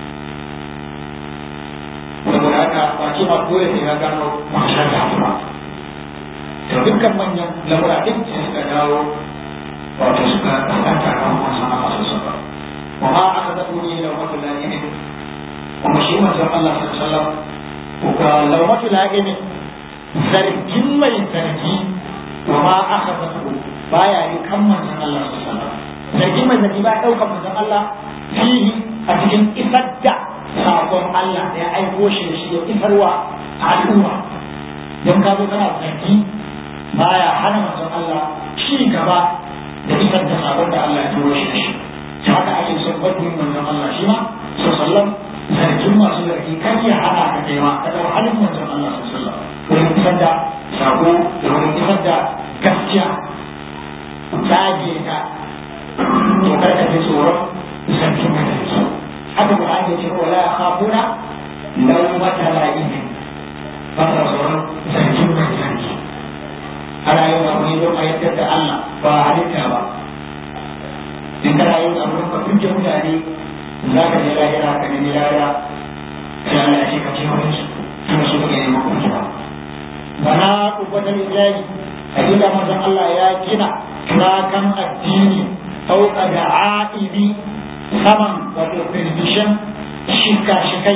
saboda haka ba ce ma dole sai ka gano mutashabihat ba to dukkan manyan lamura din sai suka dawo wato suka kasanta kan wasu a masu saba wa ma aka zaɓo ne laumatu lagini kuma shi manzon Allah sallallahu alaihi wasallam ko laumatu lagini zargin mai zargi wa ma aka zaɓo baya yi kan manzon Allah sallallahu alaihi wasallam zargin mai zargi ba ɗaukar manzon Allah fihi a cikin isar da sabon Allah da ya aiko shi da shi ya isarwa al'umma don ka zo kana zargi baya hana manzon Allah ci gaba da isar da sabon da Allah ya turo shi da shi ta haka ake son gwajin manzon Allah shi ma so sallam zargin masu zargi kan ya hana ka kai ma ka ɗau halin manzon Allah so sallam wurin isar da sabo da wurin isar da gaskiya tage ka to kar ka ji tsoron zargin mai zargi haka Qur'ani ya ce wala yakhafuna lawmata la'ibin ba sa tsoron zargin mai zargi ana yin abu ne don a yadda da Allah ba halitta ba in kana yin abu ka kunce mutane za ka je lahira ka nemi lahira sai Allah ya ce ka ce wani su kuma su kake neman kuncewa bana kubbatar ijari hakika manzon Allah ya gina turakan addini sauka da a'ibi saman wato firfishin shika-shikai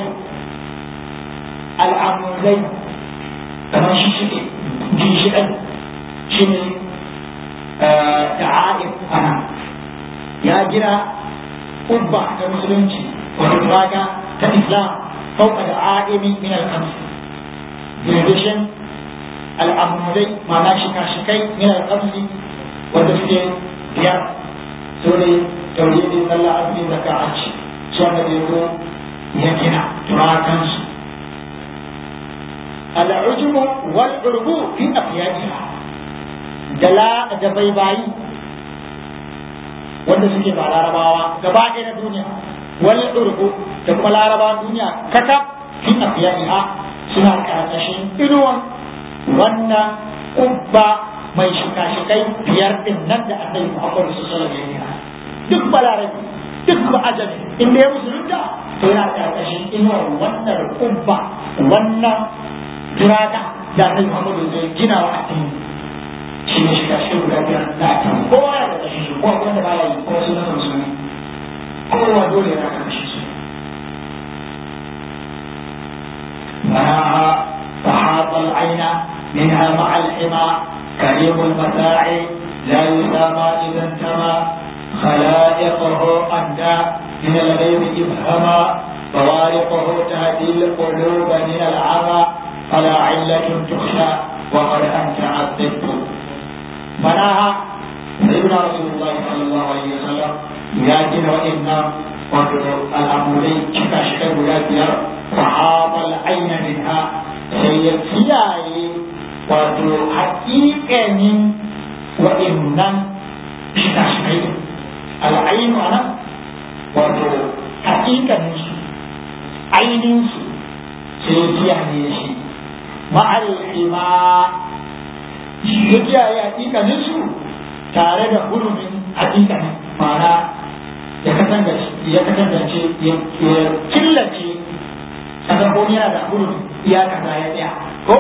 al'amurai kamar shi shike ginshiƙai shi ne ta'a'ib ana ya gina ubba ta musulunci wato raga ta islam fauka da a'ibi min al-kamsi dirbishin al'amurai ma'ana shika-shikai min al-kamsi wanda suke biyar su ne tauhidin sallah azumi zakka hajji su wanda zai zo ya gina turakansu العجم والعرب في أقيادها دلا دبيباي wanda suke ba larabawa gaba ɗaya na duniya wal urbu da kuma larabawan duniya kata fi afiyaiha suna karkashin inuwan wannan kubba mai shika-shikai biyar din nan da annabi Muhammad sallallahu alaihi wasallam duk balarabi duk ba ajami inda ya musulunta to yana karkashin inuwar wannan kubba wannan turata da annabi Muhammadu zai gina wa addini shi ne shiga shi guda biyar da addini kowa ya da shi kowa wanda ba ya yi kowa sun nasa musulmi kowa dole ya raka shi su مناها فحاط العين منها مع الحمى كريم المتاع لا يسامى إذا انتمى خلائقه أندى من الغيب إبهما فوارقه تهدي القلوب من العمى فلا علة تخشى وقد أنت عذبت مناها سيدنا رسول الله صلى الله عليه وسلم ياتي وإن الأمرين شكا شكا بلاد فحاط العين منها سيتياي wato haƙiƙanin wa'innan shika-shikai al'ainu a nan wato haƙiƙanin su ainihin su sai kiyaye shi ma'al'ima shi ya kiyaye hakikanin su tare da hurumin hakikanin mana ya kasance ya kasance ya killace kasan ko yana da hurumin iyaka ta ya tsaya ko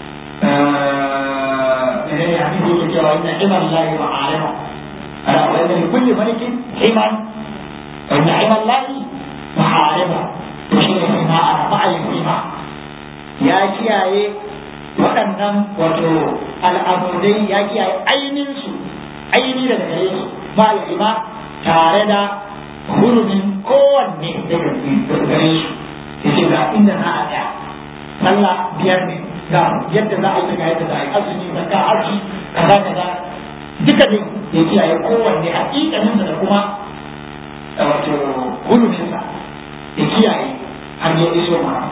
menene hadisi yake cewa inna iman lahi wa alama ala wa inna da kulli malikin himan wa ni'ma allahi mahariba to shi ne hima a ma'ayin hima ya kiyaye waɗannan wato al'amudai ya kiyaye ainihinsu aini daga gare su ma'al hima tare da hurumin kowanne daga gare su yace ga inda za a tsaya sallah biyar ne ga yadda za a yi ga yadda za a yi azumi zakka haji kaza kaza duka ne ya kiyaye kowanne hakikanin da kuma wato hurumin sa ya kiyaye har ya iso mana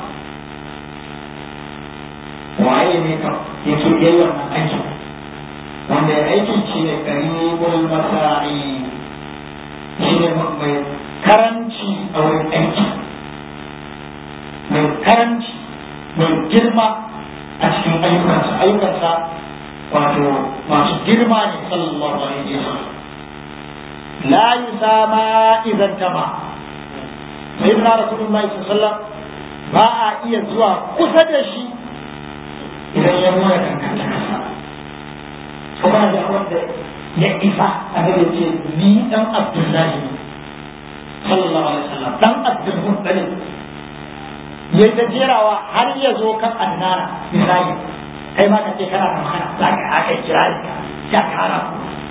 waye ne ka yake yi wannan aiki wanda ya aiki shi ne karibul masa'i shi ne mai karanci a wurin aiki mai karanci mai girma a cikin ayyukansa ayyukansa wato masu girma ne sallallahu alaihi wasallam la yusama idan tama sai na rasulullahi sallallahu ba a iya zuwa kusa da shi idan ya nuna kankantakarsa kuma da wanda ya isa a da ce ni dan abdullahi sallallahu alaihi wasallam dan abdul muttalib ya ta jerawa har ya zo kan annana misali kai ma ka ce kana da magana za ka aka kira ka ya kara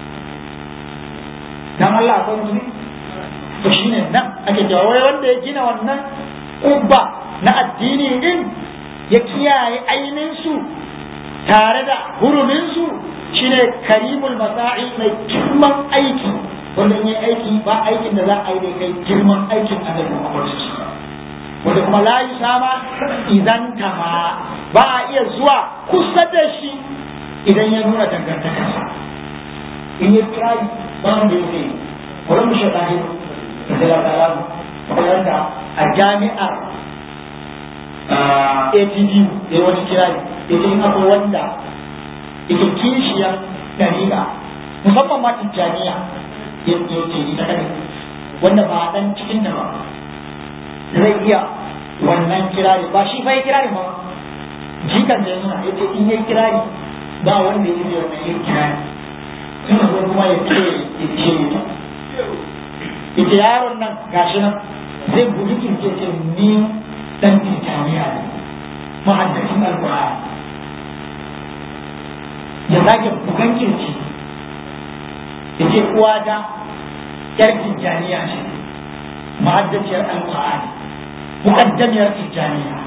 dan Allah akwai mutum to shine nan ake cewa wai wanda ya gina wannan kubba na addini din ya kiyaye ainihin su tare da hurumin su shine karimul masa'i mai girman aiki wanda in yi aiki ba aikin da za a yi da kai girman aikin annabi Muhammad wanda kuma la sama idan tama ba a iya zuwa kusa da shi idan ya nuna dangantakarsa in ya kira ba wanda ya ce wani mu shaɗa da zai ta lamu wanda a jami'ar ATD ya wani kira ne ya ce in akwai wanda yake kishiyar ɗariƙa musamman ma tijjaniya ya ce ita kadai wanda ba dan cikin da ba zai iya wannan kirari ba shi fa ya kirari ba jikan da yana ya ce in ya kirari ba wanda ya zai wannan yin kirari suna zo kuma ya ce ya ce ta ya ce yaron nan gashi nan zai bugi kirce ce ni dan tijjaniya ne ma'addacin alƙur'ani ya sake bugan kirci ya ce uwata yar tijjaniya ce ma'addaciyar alƙur'ani muƙaddamiyar tijjaniya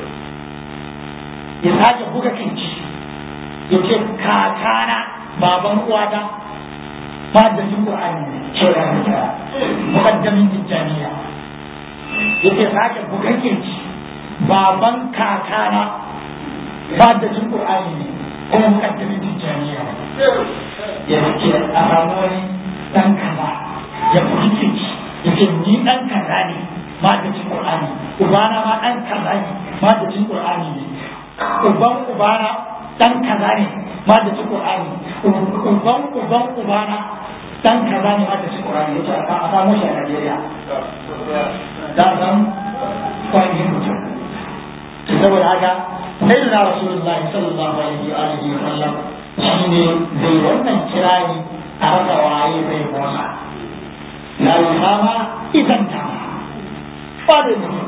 ya sake buga kirci ya ce kakana baban uwata ma'addacin ƙur'ani ne ce ya rika muƙaddamin tijjaniya ya ce sake bugan kirci baban kakana ma'addacin ƙur'ani ne kuma muƙaddamin tijjaniya ya ce a samu wani ɗan kaza ya fahimci ya ce ni ɗan kaza ne madacin Qur'ani ubana ma ɗan kaza ne madacin Qur'ani ne uban ubana ɗan kaza ne madacin Qur'ani uban uban ubana ɗan kaza ne madacin Qur'ani yace a samu shi a Najeriya da san kwani mutum to saboda haka sayyidina rasulullahi sallallahu alaihi wa alihi wa sallam shine zai wannan kirani a rasa waye zai motsa la yusama idan ta ba da mutum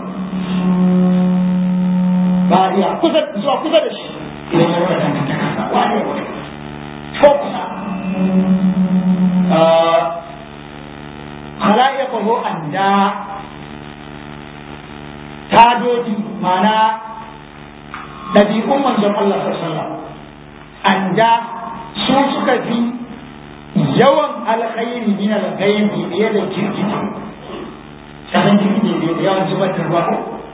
ba iya kusa zuwa kusa da shi idan ya rasa dangantaka ba ne wani ko kusa khala'iqahu anda tadodi mana ɗabi'un manzon Allah sallallahu alaihi wasallam anda su suka fi yawan alkhairi min alghaibi fiye da girgije kasan girgije ne da yawan zubar da ruwa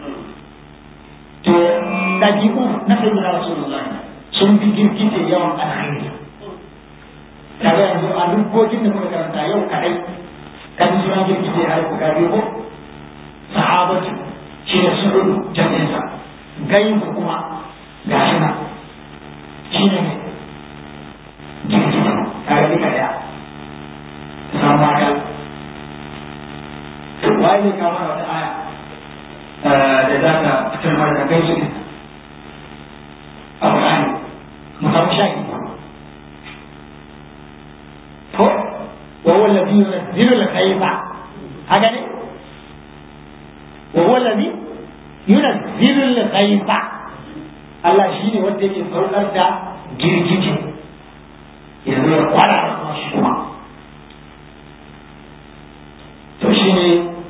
to ɗabi'u na sayyidina rasulullahi sun fi girgije yawan alkhairi kaga yanzu a luggogin da muka karanta yau kadai kan sunan girgije har ku gari ko sahabatu shi ne su'udu jami'insa gaibu kuma gashi nan shi ne girgije tare da daya sama ka waye ne kawo wata aya da za ta fitar mana da gaisu ne a Qur'ani mu samu shaki ko wa huwa alladhi الذي ينزل الغيث هذا وهو الذي ينزل الغيث Allah shi ne wanda yake saukar da girgije yanzu ya kwara da kuma shi kuma to shi ne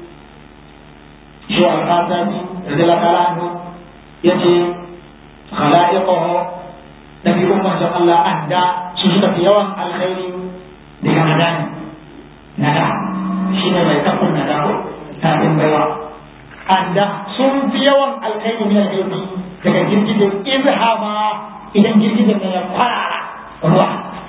shi wa kasani da zai lakala hannu ya ce khala'iqahu nabi umar da Allah an da su suka fi yawan alkhairi daga madani nada shi ne mai kafin nada ko tafin baiwa an da sun fi yawan alkhairi ne alkhairi daga girgizar izhama idan girgizar ne ya kwarara ruwa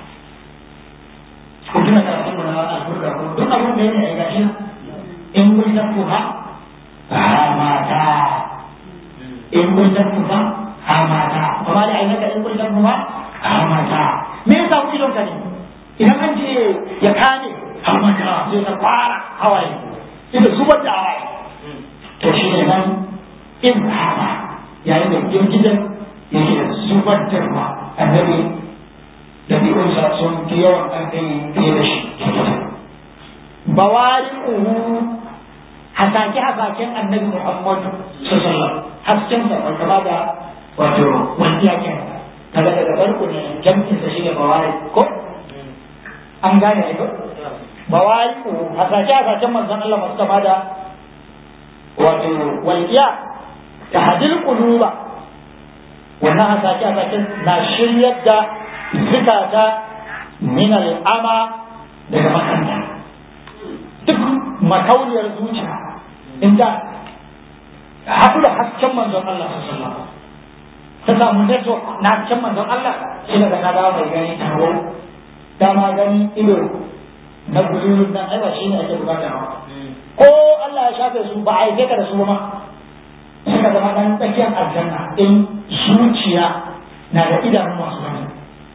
ko tuna karatun mu na alburka ko duk abin da ne ya gashi in kun tafi ha mata in kun tafi ha mata kuma da ainihin in kun tafi ha mata me yasa ku idon ka ne idan an ce ya kame hamata sai ka fara hawaye sai da zubar da hawaye to shi ne nan in hama yayin da girgijen yake da zubar da ruwa annabi da bi'unsa sun fi yawan alkai fiye da shi bawari uhu hasake hasaken annabi muhammadu sallallahu hasken sa wanda ba da wato wani yake kaga daga farko ne jam'in sa shine bawari ko an gane ne ko bawari uhu hasake hasaken manzon Allah masu kama da wato walƙiya ta hadil quluba wannan hasake hasaken na shiryar da zikata min al'ama daga makanta duk makauniyar zuciya in ta haɗu da hasken manzon Allah sallallahu ta samu network na hasken manzon Allah shi daga ta dawo mai gani taro dama gani ido na gudun nan ai ba shi ne ake bukata ba ko Allah ya shafe su ba a yi ka da su ma suka zama ɗan tsakiyar aljanna in zuciya na da idanun masu gani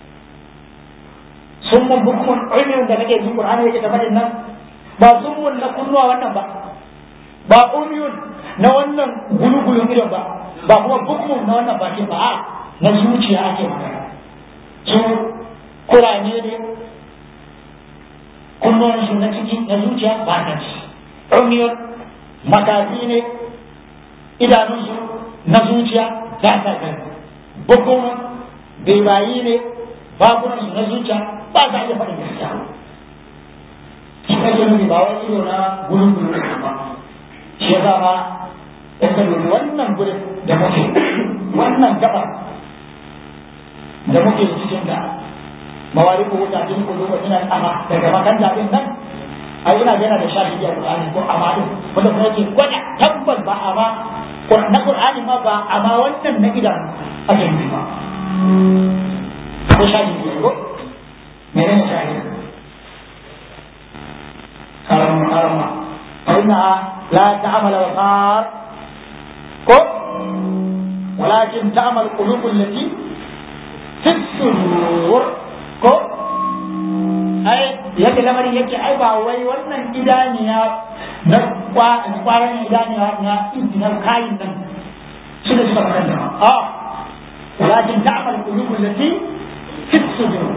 sun mun bukumun ilmin da kake jin Qur'ani yake ta faɗin nan ba sun mun na kunnuwa wannan ba ba umyun na wannan gulugulun idon ba ba kuma bukumun na wannan bakin ba a na zuciya ake magana su kurane ne kunnuwan su na ciki na zuciya ba ta ci umyun makafi ne idanunsu na zuciya ba ta gani bukumun bebayi ne bakunansu na zuciya ba za a iya faɗin gaskiya shi kake nufi ba wani ido na gurin gurin da ba shi ya ma in ka dubi wannan gurin da muke wannan gaba da muke cikin da mawari ko wuta din ko duba ina ama daga makanta din nan ai ina yana da shahidi a Qur'ani ko ama din wanda kuma yake gwada tabbas ba ama na Qur'ani ma ba ama wannan na gidan ake nufi ba ko shahidi ne ko menene shahid karama karama فإنها لا تعمل الأبصار كو ولكن تعمل القلوب التي في الصدور كو أي yake lamarin yake ai ba wai wannan idaniya na kwaran idaniya na intinar kayin nan su da suka makanta a walakin ta'amal qulubul lati fi sudur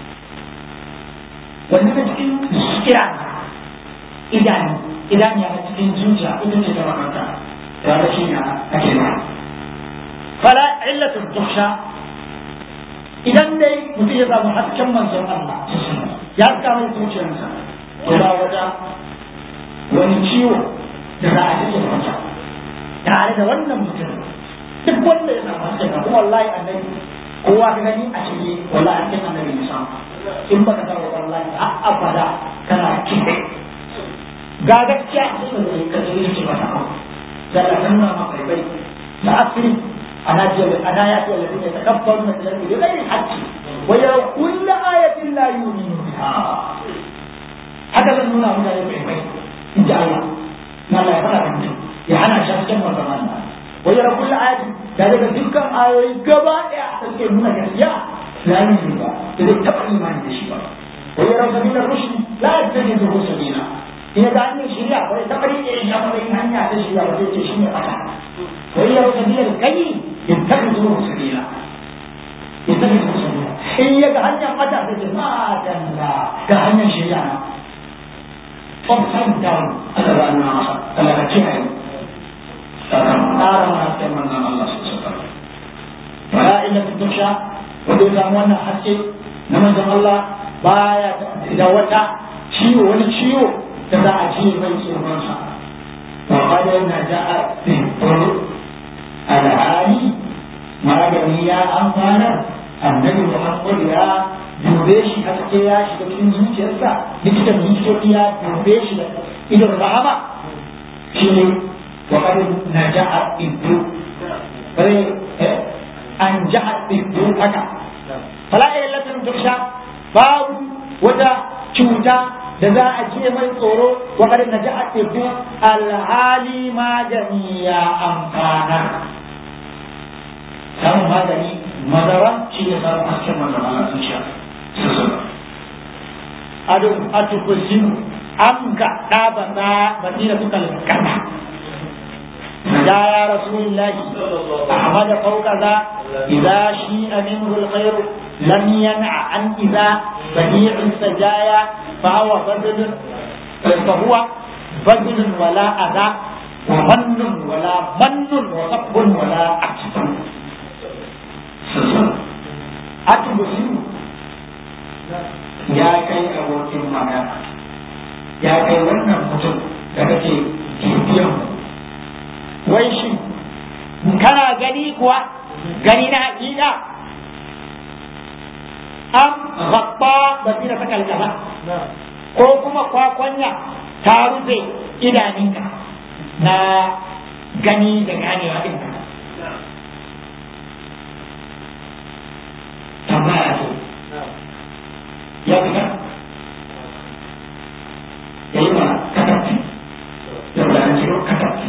wanda ta cikin kira idanu idan ya cikin zuciya ita ce ta makanta ta da shi na ake ma fala illatul tuhsha idan dai mutum ya samu hasken manzon Allah ya kama zuciyarsa to ba wata wani ciwo da za a cikin masa tare da wannan mutum duk wanda ya samu hasken kuma wallahi annabi kowa ka gani a shirye wallahi an cikin annabi ne samu in baka sa wallahi a abada kana kiɗe ga gaskiya a cikin da ka ji shi ba ta da la nuna ma bai bai da asiri ana ce ana ya ce alladhi yatakabbaru min al-ardi bi ghairi haqqi wa ya kullu ayatin la yu'minu biha haka zan nuna mutane bai bai in ji Allah na Allah ya fara da mutum ya hana shi cikin wannan Allah wa ya kullu ayatin da daga dukkan ayoyi gaba daya da suke nuna gaskiya la yu'minu ba da zai taɓa imani da shi ba wa ya sabila rushd la yattakhidhu sabila in ga hanyar shirya wani ta bari ne ya fara yin hanya ta shirya ba zai ce shi ne fata wai ya rasa biyar kai in ta zo sabila in ta zo sabila in ya ga hanyar fata zai ce ma dalla ga hanyar shirya na upside down aka ba nuna masa Allah ka kiyaye saka tsara ma hasken manzon Allah su suka fara illa tutusha wanda ya samu wannan haske na manzon Allah baya da wata ciwo wani ciwo da za a ji mai tsoronsa wa kada na ja'a tsoro alhali magani ya amfanar annabi Muhammad ya dube shi haske ya shiga cikin zuciyarsa likitan likitoci ya dube shi da idon rahama shi ne wa kada na ja'a iddu bare an ja'a iddu haka fala illatin tuksha babu wata cuta da za a ce mai tsoro wa kada na ja'a iddu alhali magani ya amfana samun magani madara shi ne samun hasken madara a zuciya ado atukusin an ga ɗaba na basira suka kasa ya ya rasulullah ahmad fawqa za idza shi'a minhu alkhair lam yan'a an idza badi'u sajaya fa huwa badlun fa huwa badlun wala adha wa mannun wala mannun wa sabbun wala aksun atukusin ya kai abokin magana ya kai wannan mutum da kake bibiyan wai shi kana gani kuwa gani na hakika am gabba basira ta kalkala ko kuma kwakwanya ta rufe idaninka na gani da ganewa ɗinka tambaya ce ya fita ya yi mana katafi da bulanci katafi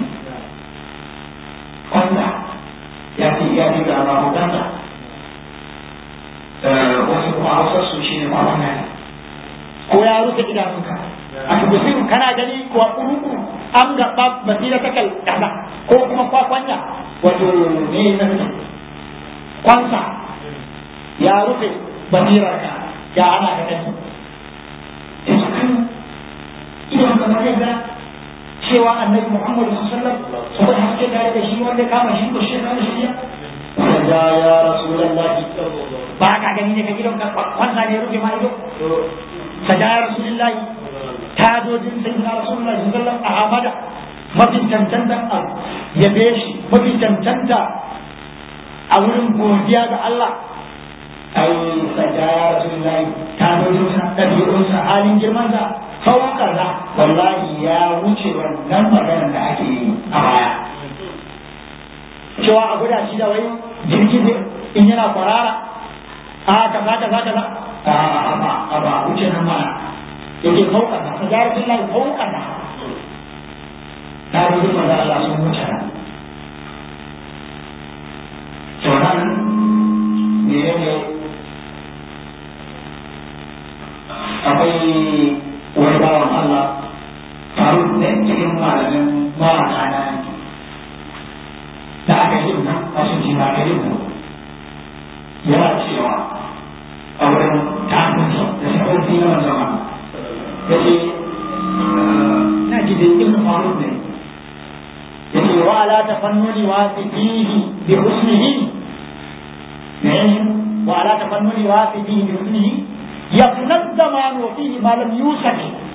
kwanda ya fi ya fi ga ba hudanta wasu kuma hausar su shi ne kwanan ne ko ya rufe idanunka a tukusin kana gani kuwa kuruku an gaba basira ta kai kaza ko kuma kwakwanya wato ne na kwansa ya rufe basirarka ya ana ka gani yanzu kan idan kamar yadda cewa annabi Muhammad sallallahu alaihi wasallam saboda haske tare da shi wanda kama shi ko shi kama shi ya ya ya rasulullah ba ka gani ne ka gidan ka kwanta ne rufe ma ido sada ya rasulullah ta dojin sai na rasulullah sallallahu alaihi wasallam a amada mafi cancanta ya shi mafi cancanta a wurin godiya ga Allah ai sada ya rasulullahi ta dojo sa ɗabi'un sa halin girman sa sauka za wallahi ya wuce wannan maganar da ake yi a baya cewa a guda shi da wai jirgi in yana kwarara a kaza kaza kaza a ba a ba wuce nan mana yake sauka za sada ya rasulullahi sauka za ta dojo maza Allah sun wuce nan sauran menene akwai wani bawan Allah faru da cikin malamin mawaka na da aka yi nan a sun ji ba yi nan yana cewa a wurin takunsa da shafarci na zama ya ce na ji da ibn faru ne ya ce wa ala tafannuni wa fihi bi husnihi ne wa ala tafannuni wa fihi bi husnihi يفنى الزمان وفيه ما لم يوسف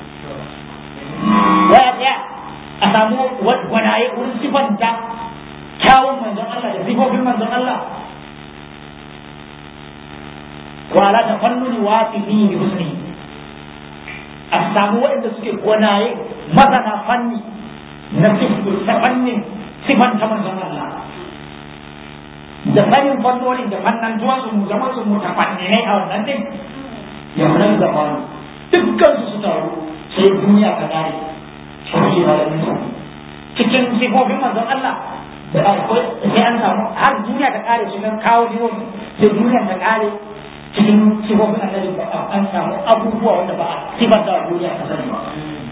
ويا أسامو وناي ونسفن تا كاون من زمان الله يزيبو في من زمان الله وعلى تفنن وافيه بحسنه أسامو وإن سكي وناي مثلا فني نسف تفنن سفن كمن زمان الله da sanin fannonin da fannan zuwa su mu zama su mutafanninai a wannan din yamunan da faru dukkan su su taru sai duniya ta kare shi ba da nisa cikin sifofin manzon Allah da akwai sai an samu har duniya ta kare su kan kawo sifofi sai duniya ta kare cikin sifofin annabi an samu abubuwa wanda ba a sifar da duniya ta sani ba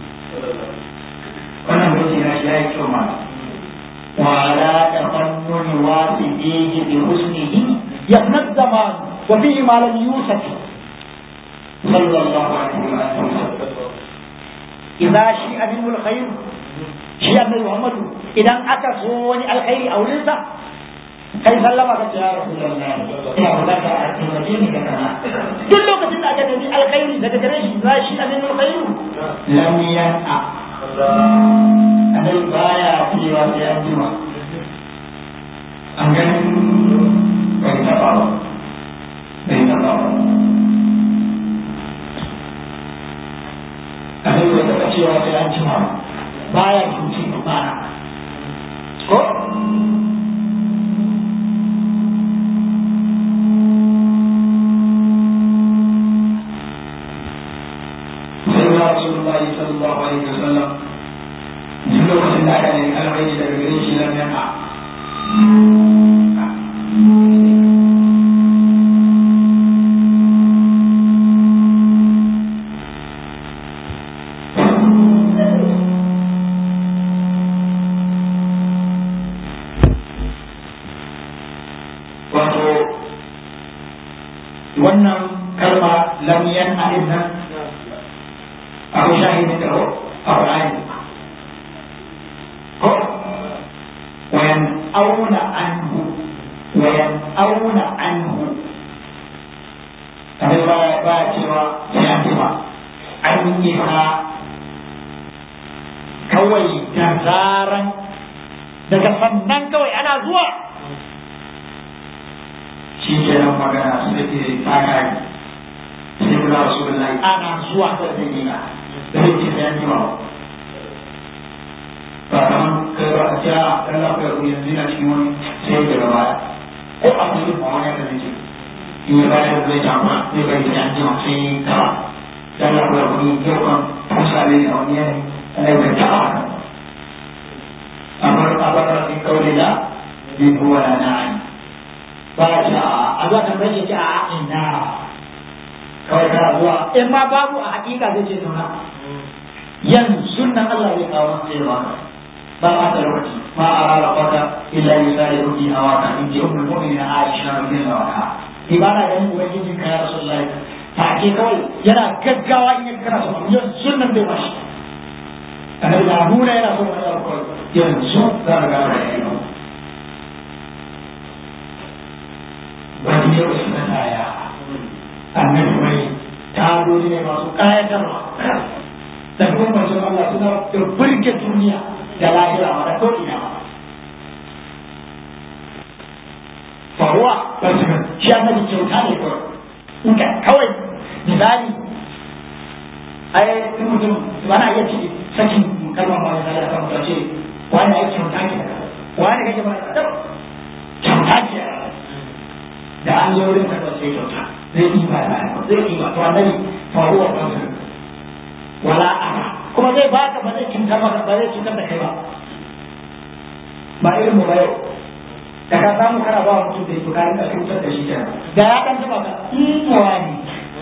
wannan mutum ya shi ya yi kyau ma وعلى تفنن واسديه بحسنه يفنى الزمان وفيه ما لم يوسف صلى الله عليه وسلم idza shi aminul khair shi annabi Muhammadu idan aka so wani alkhairi a wurinsa kai sallama ka ce ya rasulullahi ina bukata a taimake ni da kana duk lokacin da aka nemi alkhairi daga gare shi za shi aminul khair lam yan'a annabi baya cewa sai an jima an gani bai taba ba bai taba ba annabi bai taba cewa sai an jima ba baya cuci mana ko سيدنا رسول الله صلى الله عليه وسلم duk lokacin da aka nemi alkhairi daga gare shi lam yaqa wato wannan kalma lam yan'a din nan akwai shahidin da a Qur'ani ko wayan auna anhu wayan auna anhu kamar ba ba cewa sai an jima an yi ha kawai da zaran daga sannan kawai ana zuwa shi ke nan magana sai ke tsakari sai kula rasulullahi ana zuwa da zai yi na da zai ce sai an jima ba kamar kai ba a ja dan lafiya ku yanzu na cikin wani sai ya gaba ko a kuma yin wani da zai ce in ya bayar da zai jama zai bari sai an jima sai gaba dan lafiya ku yau kan kusa ne a wani yanayi ana yi ta a amma a bakar in kaure da bin kuwa na na'ani ba ta a zuwa tambayar shi a ina kawai kana zuwa in ma babu a hakika zai ce nuna yanzu nan Allah zai kawo masa sai da baka ba ma da lokaci ma a rara kwata illa yi sare ruki a waka in ji umar mu'minin Aisha radiyallahu anha ibada ganin ubangijin ka ya rasulullahi ta ke kawai yana gaggawa in ya kana so yanzu nan bai bashi annabi da nuna yana so wani abu kawai yanzu za ka gano da yayi wani yau suna taya annabi mai tarori ne masu kayatarwa da kuma manzon Allah suna da burge duniya da lahira ma da ko'ina ma faruwa ba su ga shi annabi kyauta ne kawai in ka kawai misali ai in mutum ba na iya ciki sakin kalmar ma misali a kan mutum ce wani ai kyauta ke wani kake ba kyauta ke da an zo wurin ka sai kyauta zai yi ba zai yi ba to annabi faruwa ba su wala ara kuma zai baka ba zai cutar maka ba zai cutar da kai ba ba irin mu ba yau da ka samu kana ba mutum da bukarin ka cutar da shi kenan da ya dan taba ka in wani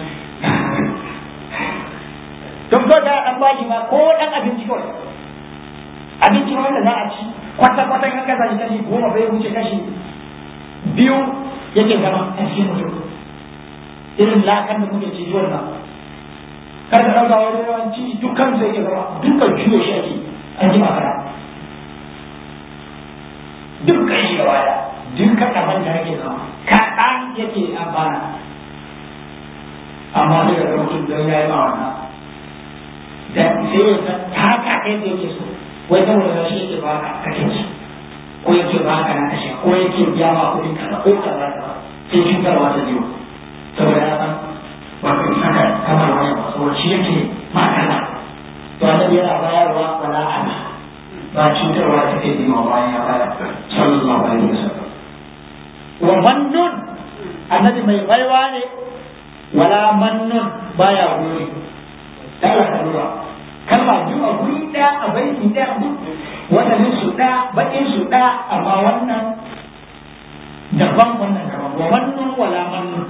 don ko da dan bashi ma ko dan abinci kawai abinci wanda za a ci kwata kwata in ka zaci kashi goma bai wuce kashi biyu yake zama a cikin mutum irin lakan da muke ci wannan kar ka ɗauka wani yawanci dukkan sai ke zama dukkan juyo shi ake an ji makara dukkan shi gaba da dukkan abin da yake zama kaɗan yake amfana amma sai ga mutum don ya yi ma wannan da sai ya san haka kai da yake so wai saboda da shi yake baka kake ci ko yake baka na kashe ko yake biya ma kuɗin kaza ko kaza kaza sai cutarwa ta biyu saboda ya san wato saka kamar wani ba saboda shi yake makana to annabi yana bayarwa wala ana ba cutarwa ta kai ma bayan ya bayar sallallahu alaihi wasallam wa mannun annabi mai baiwa ne wala mannun baya gori dala ka lura kalma biyu a guri ɗaya a baiti ɗaya duk wadannan su ɗaya baƙin su ɗaya amma wannan daban wannan daban wa mannun wala mannun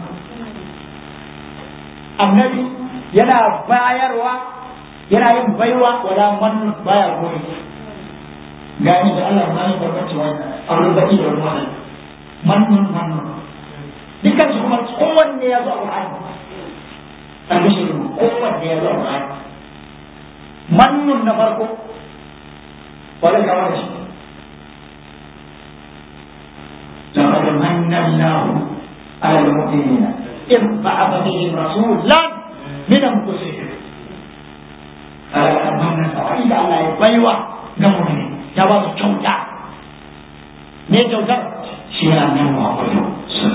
annabi yana bayarwa yana yin baiwa wala man baya goyi gani da Allah ma ne barkaci wannan aure baki da wannan mannun mannun dukkan su kuma kowanne ya zo a Qur'ani albishirin kowanne ya zo a Qur'ani mannun na farko wani kawar da shi لقد من الله على المؤمنين إذ بعث فيهم رسولا من أنفسهم فلقد من الله على بيوة نمؤمنين جواز الجودة me kyautar shi ne annabi Muhammadu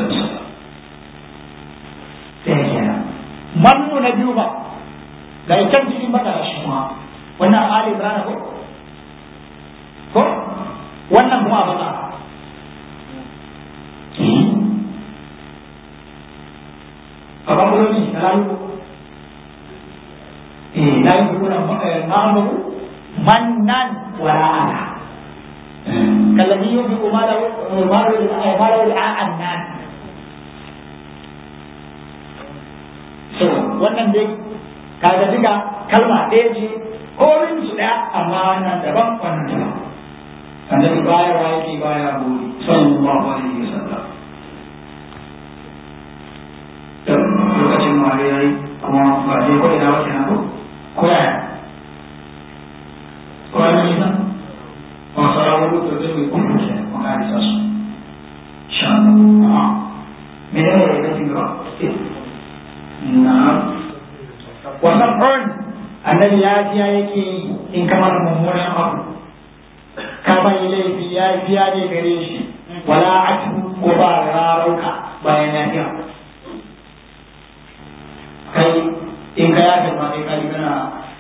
sai kenan mannu na biyu ba ga can cikin baka shi kuma wannan Ali Ibrahim ko ko wannan kuma baka Apa belum ni? Lalu eh lalu kuna ma'amu mannan wara'ana كالذي ينفق ماله ماله ماله رعاء الناس so wannan dai kaga duka kalma ɗaya ce komin su ɗaya amma wannan daban wannan daban annabi baya wa yake baya buri sallallahu alaihi wasallam lokacin mare yayi kuma ba dai ko ina wace na ko ko ya ko ya ne وصاروا تدري كل شيء وقاعد يسأل إن شاء الله من أين يأتي نعم وسبع الذي يأتي يأتي إن كمان ممونا أبو كما إليه يأتي يأتي كريشي ولا عتب وبار راروك بين يأتي kai in ka yafe ma kai kai kana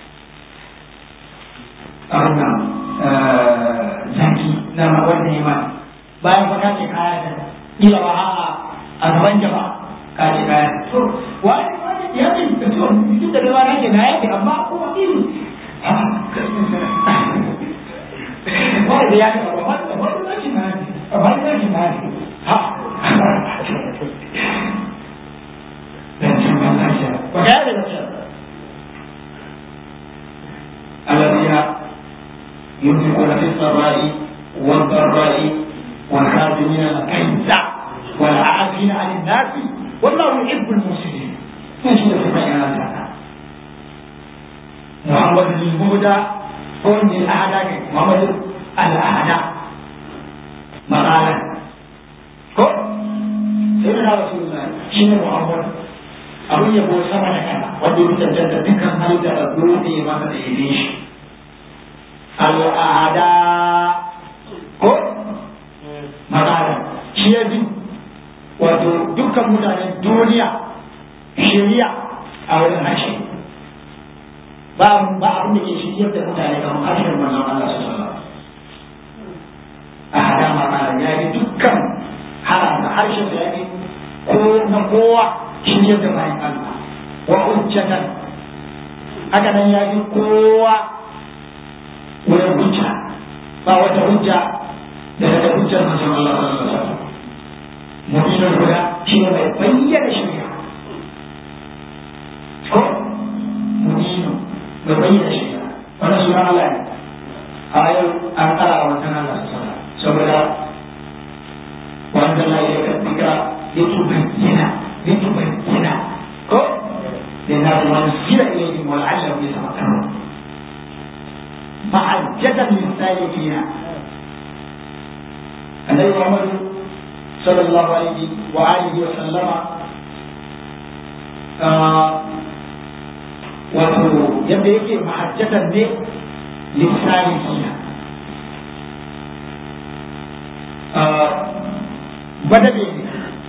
abin nan zaki na wanda ya mani bayan fa ka ce kaya da kila ba a'a a gaban jama'a ka ce kaya to wani wani ya ce ka to duk da ba na ce na yafe amma kuma iri wani da ya ce ba wani da wani na ce na yafe amma ni na ce na yafe ha dan cin ban lafiya ba ka yafe lafiya الذين ينفقون في السراء والضراء والكاظمين الغيظ والعافين عن الناس والله يحب المحسنين ايش في محمد المهدى قوم الأعداء محمد الأعداء مقالا ko سيدنا رسول الله شنو محمد abin yabo sama da kana wanda ya cancanta dukkan halitta da dole masa da yabe shi al'ada ko magana shi ya bi wato dukkan mutanen duniya shari'a a wurin harshe ba ba abin da ke shiryar da mutane kamar harshen manzon Allah su sallallahu a hada magana ya bi dukkan harasa harshen da ya bi ko na kowa shiryar da bayan Allah wa hujjatan haka nan ya bi kowa wurin hujja ba wata hujja da daga hujjar manzon Allah sallallahu alaihi wasallam mu'minul huda shi ne mai bayyana shari'a ko mu'minu mai bayyana shari'a wannan sunan Allah ne a yau an kara wa wannan Allah sallallahu alaihi saboda wanda la ya kaddika litubayyana litubayyana ko لأنه منزل إليهم ولعلهم يتفكرون محجة للسالكين النبي محمد صلى الله عليه وآله وسلم wato yadda yake mahajjatan ne lissani kina gwadabe ne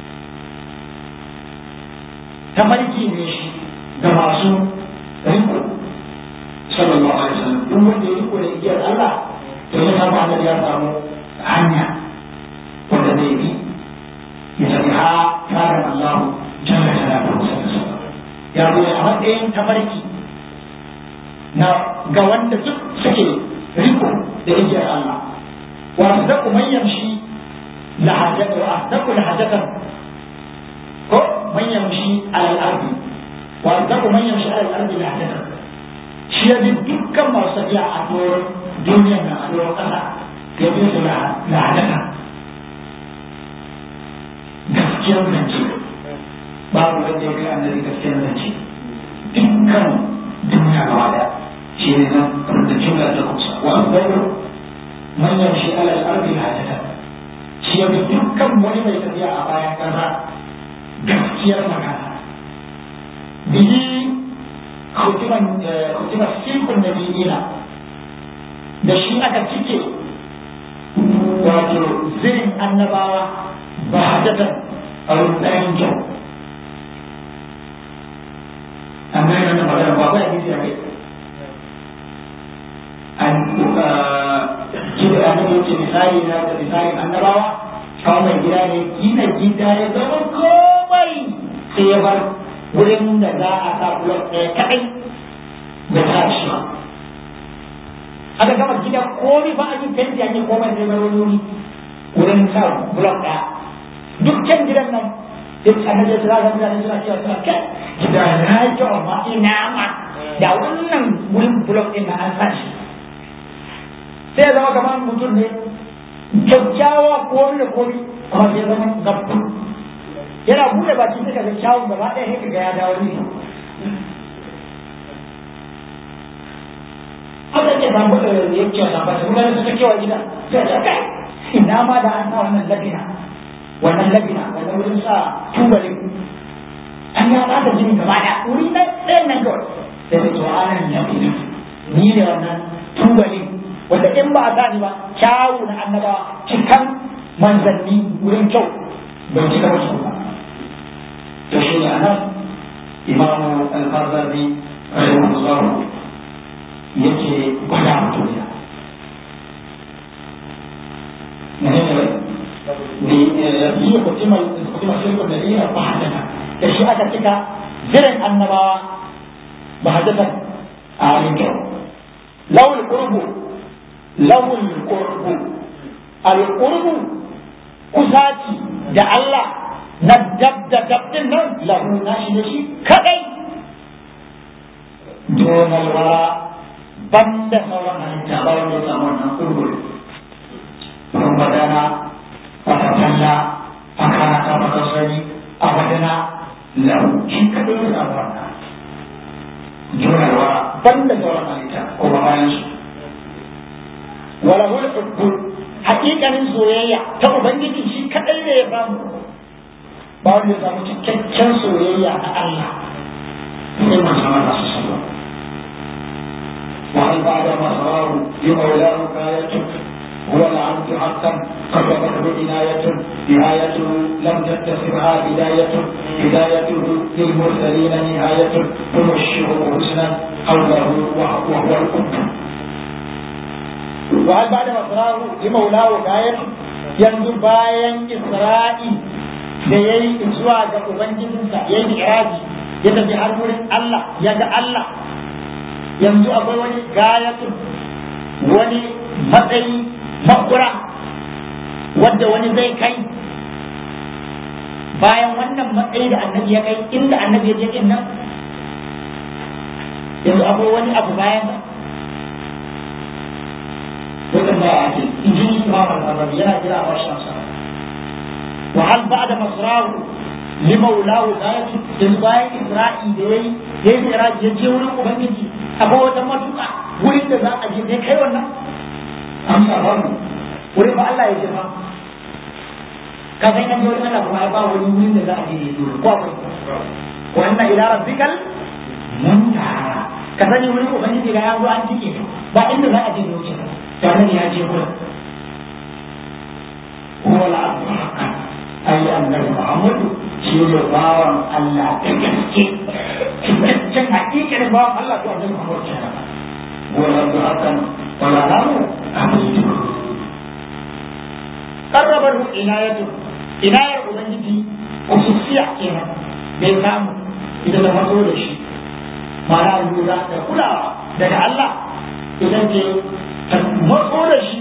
tafarki ne shi ga masu riko sallallahu alaihi wasallam duk wanda ya riko da igiyar Allah to ya samu Allah ya samu hanya wanda zai bi ya tafi ha tsarin Allah jalla jalaluhu ya zo a matsayin tafarki na ga wanda duk suke riko da igiyar Allah wa asdaqu man yamshi lahajatan wa asdaqu lahajatan ko man yamshi ala al-ardi wa asdaqu man yamshi ala al-ardi lahajatan shi ya bi dukkan masu tafiya a doron duniyar nan a doron ƙasa ya bi su lahajatan gaskiyar zance babu wanda ya kai annabi gaskiyar zance dukkan duniya gaba daya shi ne nan da jumla ta kusa wa asbaru man yamshi ala al-ardi hajatan shi ya bi dukkan wani mai tafiya a bayan kasa gaskiyar magana bihi khutiman khutiman sikun nabiyina da shi aka cike wato zirin annabawa ba hajatan a rudayen kyau an gane wannan magana ba ba hadisi a kai an gida annabi yace misali na da misalin annabawa kawai mai gida ne gina gida ya zama komai sai ya bar wurin da za a sa blok ɗaya kaɗai da ta shi ba aka gama gida komai ba a yi fenti an yi komai sai bar wani wurin sa blok ɗaya duk can gidan nan duk annabi ya tsara mutane suna cewa suna kai gida na yi kyau amma ina ma da wannan wurin blok ɗin na an sa shi sai ya zama kamar mutum ne kyakkyawa ko da komi amma sai ya zama gabbu yana bude baki sai kaga kyawun gaba ɗaya sai kaga ya dawo ne haka ke samu da ya ce na ba su gani suka kewa gida sai ta kai ina ma da an sa wannan labina wannan labina wannan wurin sa tubalin an ya ba da jini gaba ɗaya wuri na ɗayan nan kawai sai da cewa anan labina ni ne wannan tubalin wanda in ba a sani ba kyawu na annabawa cikan manzanni wurin kyau bai cika wasu ba to shi ne anan imamu al-qardawi rahimahullah yake gwada mutum ya yi kutimar shirkun da iya ba hajjata da shi aka cika zirin annabawa ba hajjata a halin kyau lawul qurbu lahul qurbu al qurbu kusaci da Allah na dab da dab din nan lahu nashi da shi kadai donal wara banda sauran halitta ba wanda ya samu wannan qurbu sun badana fatatalla fakana ta makasari abadana lahu shi kadai ya samu wannan donal wara banda sauran halitta kuma bayan su wala hul hubbu haƙiƙanin soyayya ta ubangiji shi kadai ne ya samu ba wanda ya samu cikakken soyayya na Allah sai man sama da su sallah wa hal ba'da ma sarahu li mawlahu kayatun هو العبد حقا قربته عناية نهاية لم تتخذها بداية بدايته للمرسلين نهاية تبشره حسنا قوله وهو الأم وهل بعد مصراه لمولاه غاية yanzu bayan Isra'i da ya yi zuwa ga Ubangijinsa ya yi iraji ya tafi har wurin Allah ya ga Allah yanzu akwai wani gayatun wani matsayi makura wadda wani zai kai bayan wannan matsayi da annabi ya kai inda annabi ya je din nan yanzu akwai wani abu bayan sa wannan ba ake injini imam al-arabi yana jira a washin sa wa hal ba'da masrahu li maulahu zati yanzu bayan isra'i da yayi da yayi iraji ya je wurin ubangiji akwai wata matuƙa wurin da za a je ne kai wannan amsa ba mu wurin ba Allah ya je ba ka san yanzu wurin Allah kuma ba wani wurin da za a je ne dole ko akwai wannan ila rabbikal muntaha ka sani wurin ubangiji ga yanzu an cike ba inda za a je wuce tare ya je wurin huwa al-abdu haqqan ay annabi muhammadu shi ne bawan Allah da gaske cikakken hakikar bawan Allah to annabi muhammadu kenan huwa al-abdu haqqan wala lahu abidu qarrabahu inayatu inayar ubangiji khususiya kenan bai samu ita da maso da shi ma'ana lura da kulawa daga Allah idan ke ta matso da shi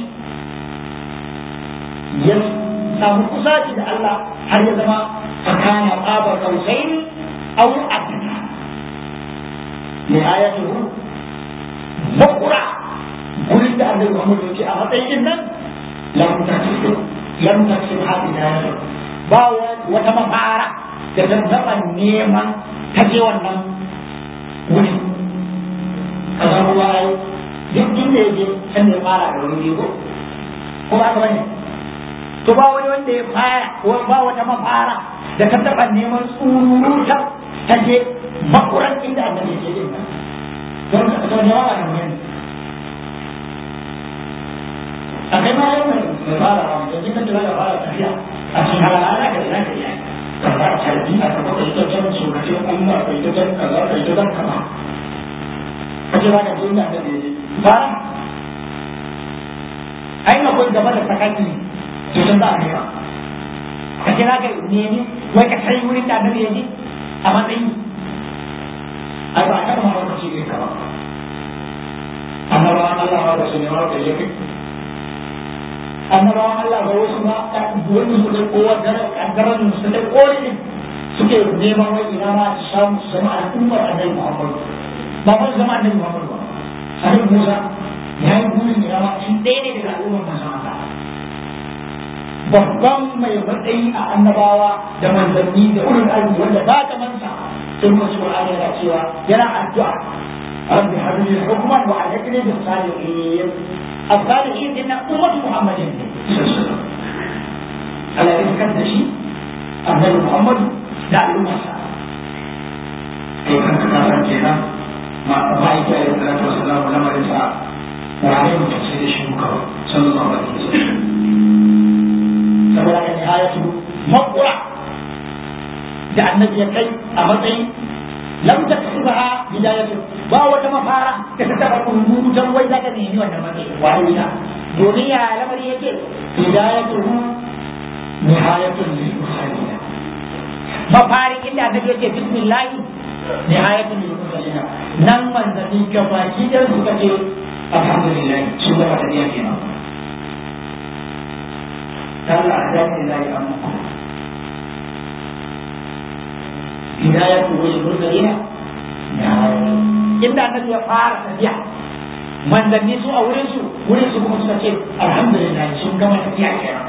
ya samu kusaci da Allah har ya zama tsakanin tsabar kausai au adana ne ayatuhu makura gurin da annabi Muhammad ya ce a matsayin nan lam taksib lam taksib hadina ba wata mafara da ta neman ta je wannan wuri kaza ruwa ai duk inda ya je can da ya fara da wani ko ko ba ka bane to ba wani wanda ya fara ko ba wata mafara da ka taɓa neman tsururuta ta je makuran inda annabi ya je din nan don ka ta ne wa nan ne a kai ma yau mai fara wa da jikin da fara tafiya a cikin halala ana ka ina ka iya ka fara tarbi a ka baka ita can surutun Allah ka ita can kaza ka ita can kaza ka ce za ka je inda annabi ya je fara ai akwai gaba da sakaki to sun za a kai ba ka ce za ka nemi wai ka kai wurin da annabi ya je a matsayi ai ba a taɓa ma wani ce ka ba annabawan Allah ba da su ne ma da yake annabawan Allah ba wasu ma wani su da kowa daren su da koli suke neman wai ina ma su samu su zama al'ummar annabi Muhammad ba ba zama annabi Muhammad ba annabi Musa ya yi burin ina ma shi ɗaya ne daga al'ummar manzon Allah babban mai matsayi a annabawa da manzanni da ulul azmi wanda ba ka mansa sai kuma shi Qur'ani yana cewa yana addu'a rabbi habli hukman wa alhaqni bis salihin as-salihin inna ummat muhammadin ala rizqan da shi annabi muhammad da al'ummarsa kai kan ka san kenan ma ba ita ya salatu wassalamu lamarin sa wa alaihi mutum sai da shi kawai sallallahu alaihi wasallam saboda kan nihayatu makura da annabi ya kai a matsayin lam taksubaha bidayatu ba wata mafara da ta taba kurutan wai zaka nemi wannan matsayi wani ya domin ya lamari yake bidayatu nihayatun lil mukhalina mafarin inda annabi yake bismillah nihayatun lil mukhalina nan manzanni gabaki da suka ce alhamdulillah su gaba da kenan Allah da ne la ya amma hidayatu wal mursalina inda annabi ya fara tafiya manzanni su a wurin su wurin su kuma suka ce alhamdulillah sun gama tafiya kenan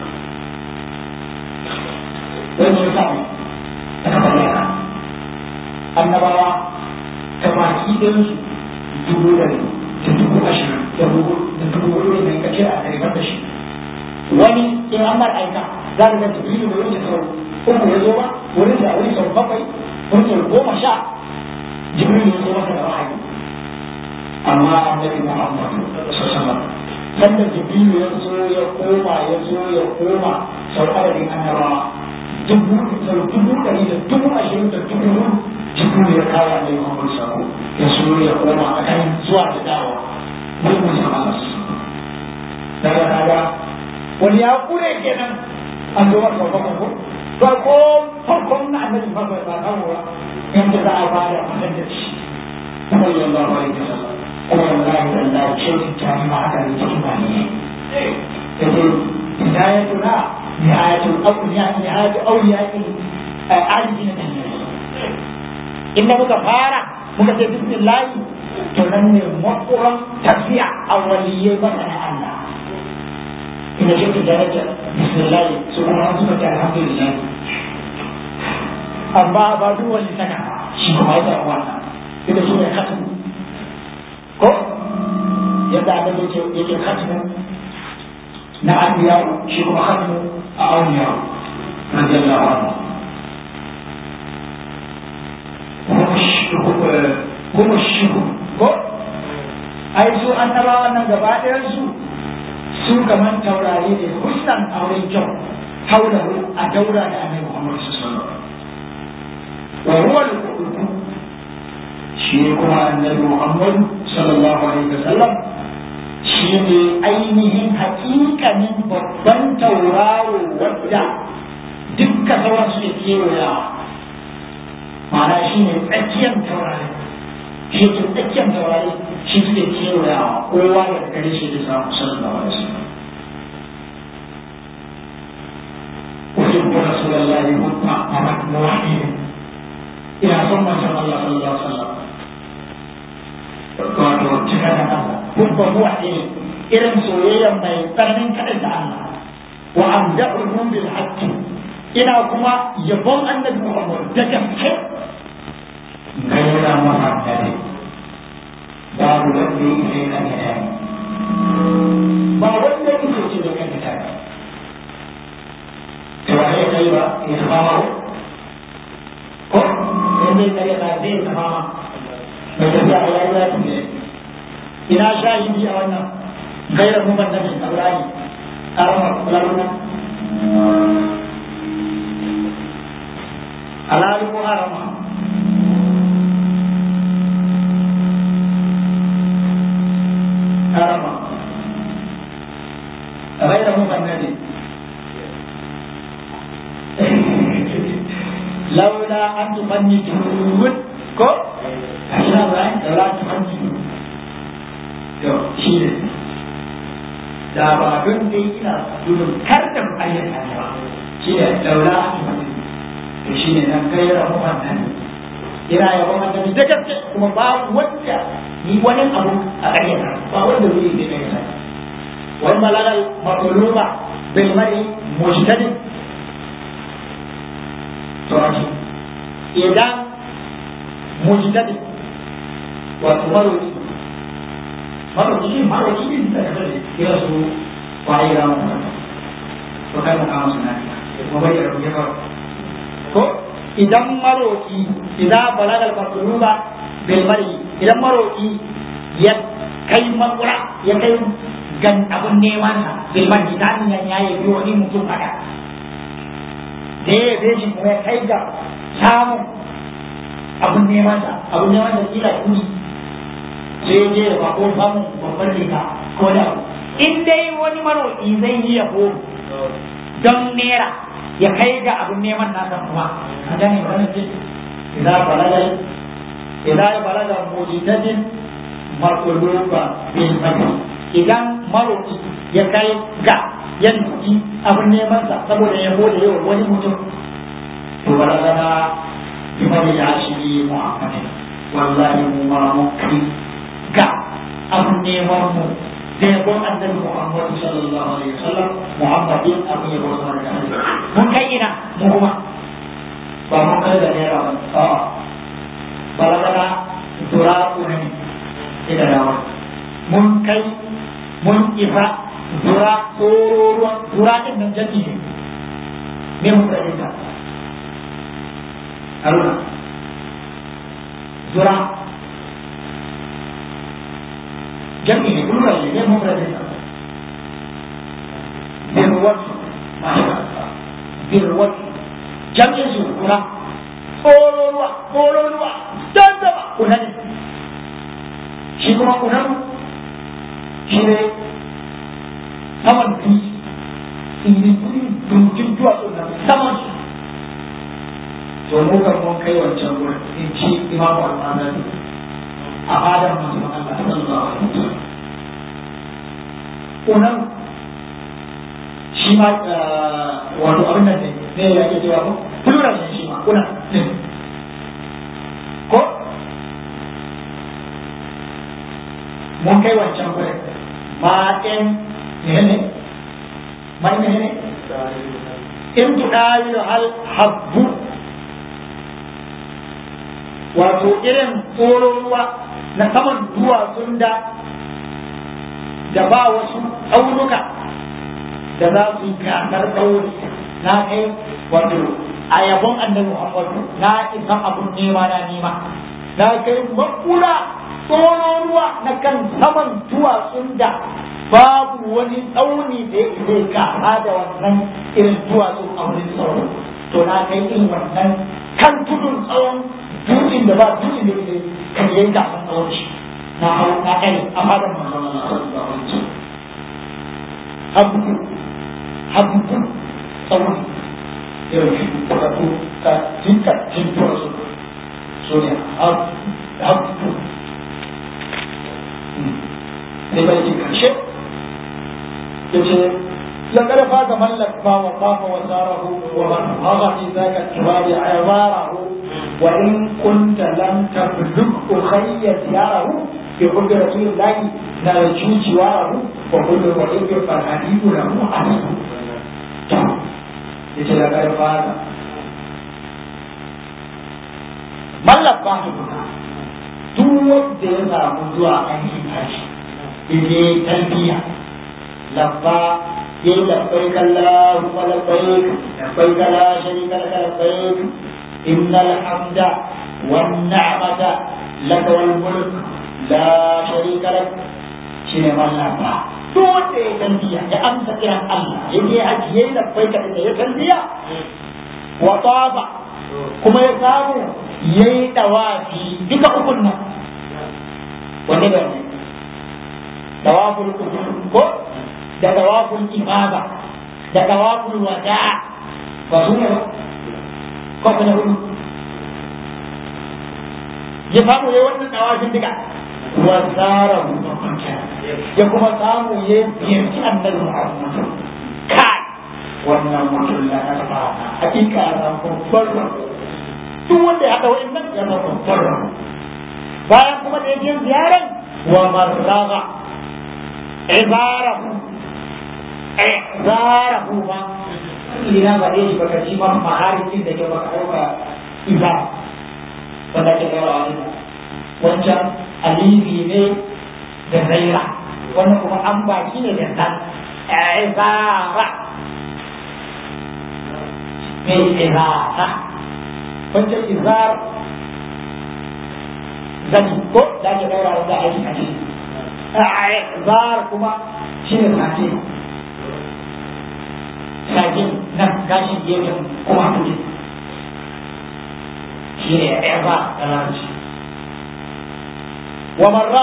wani ya samu aka faɗi haka annabawa ta baki ɗinsu dubu da da dubu ashirin da dubu da dubu hudu ne ka ce a ɗari da shi wani in an mar aika za ka ga jibrilu da wurin sau uku ya zo ba wurin da wurin sau bakwai wurin sau goma sha jibrilu ya zo masa da wahayi amma annabi muhammad sallallahu sanda jibrilu ya zo ya koma ya zo ya koma sau adadin annabawa dubu sau dubu ɗari da dubu ashirin da dubu hudu jibrilu ya kawo annabi muhammad sako ya so ya koma a kan zuwa da dawa wurin musamman daga kaga wani ya kure kenan an zo masa babban ko farko farkon na annabi ba ba kawo ba yanda za a ba da wannan da shi sallallahu alaihi wasallam kuma wallahi wallahi ce ta ma haka ne cikin ba ne yace hidayatu na nihayatul awliya nihayatul awliya alijina kan inda muka fara muka ce bismillah to nan ne makuran tafiya a waliyai masana Allah ina ce ta daraja bismillah su kuma an suka ce alhamdulillah amma ba duk wani sana shi kuma ya samu wannan ita shi ne khatmu ko yadda aka ce yake khatmu na anbiya shi kuma khatmu a awliya radiyallahu anhu kuma shi ko ai su annabawan nan gaba ɗayan su su kamar taurari ne husnan a wurin kyau haulahu a daura da annabi Muhammad sallallahu alaihi wasallam wa huwa al-qutb shi kuma annabi Muhammad sallallahu alaihi wasallam shi ne ainihin hakikanin babban tauraro wadda dukkan sauran su ne kewayawa ma'ana shi ne tsakiyar taurari shi ke tsakiyar taurari shi suke kewayawa kowa da gare shi da samu sallallahu alaihi wasallam أحب رسول الله مطمع أمك موحد إلى ثم صلى الله صلى الله عليه وسلم wato cika da Allah hubba muwahhid irin soyayya mai tsananin kaɗan da Allah wa amda'uhu bil haqqi ina kuma yabon annabi Muhammad da gaske gaira muhaddari babu wanda ya isa ya kanyata ne ba wanda ya isa ce da kanyata ne to ba zai kai ba ya tafa ma ko in zai kare ba zai tafa ma mai tafiya a yayi ya tafi ina shahidi a wannan gairar mu ban nabi ibrahim arama kulaluna alali ko arama arama gairar mu ban nabi laula an tufanni tuhud ko ashirin rai laula an tufanni to shi ne da ba don dai ina gudun karɗin ayyuka ne ba shi ne laula an tufanni to shi ne nan kai rabu wannan ina yabon annabi da gaske kuma ba wanda ni wani abu a ƙaryata ba wanda zai yi da kai wani malalar matsaluma bil mai mujtadid turaji idan mujtadi wato maroki maroki shi maroki ne da kada ne kira su waye ga mu to kai mu kama suna kuma bai da rubuce kawai ko idan maroki idan balagal matluba bil mari idan maroki ya kai makura ya kai gan abun neman sa bil mari dan ya yayi biyo wani mutum haka da ya yabe shi kuma ya kai ga samun abin neman sa abin neman sa kila kudi sai je da bako samun babbar riga ko da in dai wani maroƙi zai yi yabo don nera ya kai ga abin neman nasa kuma a gane ba ce idan balaga idan balaga mujtadin maqluba bil madi idan maroƙi ya kai ga ya nufi abin neman sa saboda ya bude yau wani mutum to balagana bi mali ya shi muhammadin wallahi mu ma mun kai ga abin neman mu da yabon annabi muhammad sallallahu alaihi wasallam muhammadin abin yabo sama da Allah mun kai ina mu kuma ba mun kai da naira ba a'a balagana tura ne ida yawa mun kai mun isa zura tsororuwan zura ɗin nan jaki ne me mun rage ta haruna zura jaki ne kuma rage ne mun rage ta birwatu masha birwatu jami'in su kuna tsororuwa tsororuwa don zama kuna ne shi kuma kuna shi ne saman dutse tsiri dutsen duwatsu na saman su to mu kan mun kai wancan wurin in ci imamu al-azali a fadar manzon Allah sallallahu alaihi wasallam kunan shi ma wato abin nan ne ne ya ke cewa ko plural ne shi ma kunan ko mun kai wancan wurin ma'in menene mai menene in tudawilu hal habbu wato irin tsoron ruwa na saman duwatsun da da ba wasu tsaunuka da za su yi gasar tsauri na kai wato a yabon annabi Muhammadu na isa abun nema na nema na kai makura tsoron ruwa na kan saman duwatsun da babu wani tsauni da ya zai gasa da wannan irin duwatsu a wurin tsaro to na kai irin wannan kan tudun tsawon dutsen da ba dutsen da ya kan yi gasan tsawon shi na hau na kai a fadar manzon Allah sallallahu alaihi wasallam habbu habbu tsawon irin shi karatu ka tinka tintura su so ne habbu sai bai ji karshe yace لقد فاز من لقى وطاف وساره ومن هضى في ذاك التراب عباره وان كنت لم تبلغ خي زياره بحب رسول الله نرجو جواره وكل ضعيف فالحديث له عزيز yace da kai fara mallaka tukuna duk wanda ya samu zuwa aikin haji yaje talbiya labba ya yi labbai kalla kuma labbai labbai kala sharika laka labbai innal hamda wan ni'mata laka wal mulk la sharika lak shine wannan ba duk wanda ya talbiya ya amsa kiran Allah ya je haji ya yi labbai kalla ya talbiya wa taba kuma ya samu ya yi dawafi duka ukun nan wanne da ne dawaful kufur ko da dawaful imama da dawaful wada ba su ne ba ko kuma hudu ya samu ya wannan dawafin duka wa zara ya kuma samu ya ziyarci annabi Muhammad kai wannan mutum ya karba hakika ya babbar duk wanda ya haɗa wa'annan ya zama babbar bayan kuma da yake ziyaran wa marraga ibarahu ibarahu ma ina ba dai baka ci ma maharin da ke baka dauka iza wanda ke daura wani wancan alifi ne da zaira wannan kuma an baki ne da zan ibara me ibara wancan izar zani ko da ake daura wanda aiki a ciki izar kuma shi ne sake sake nan gashin gefen kuma kuɗi shi ne izar da larabci wa marra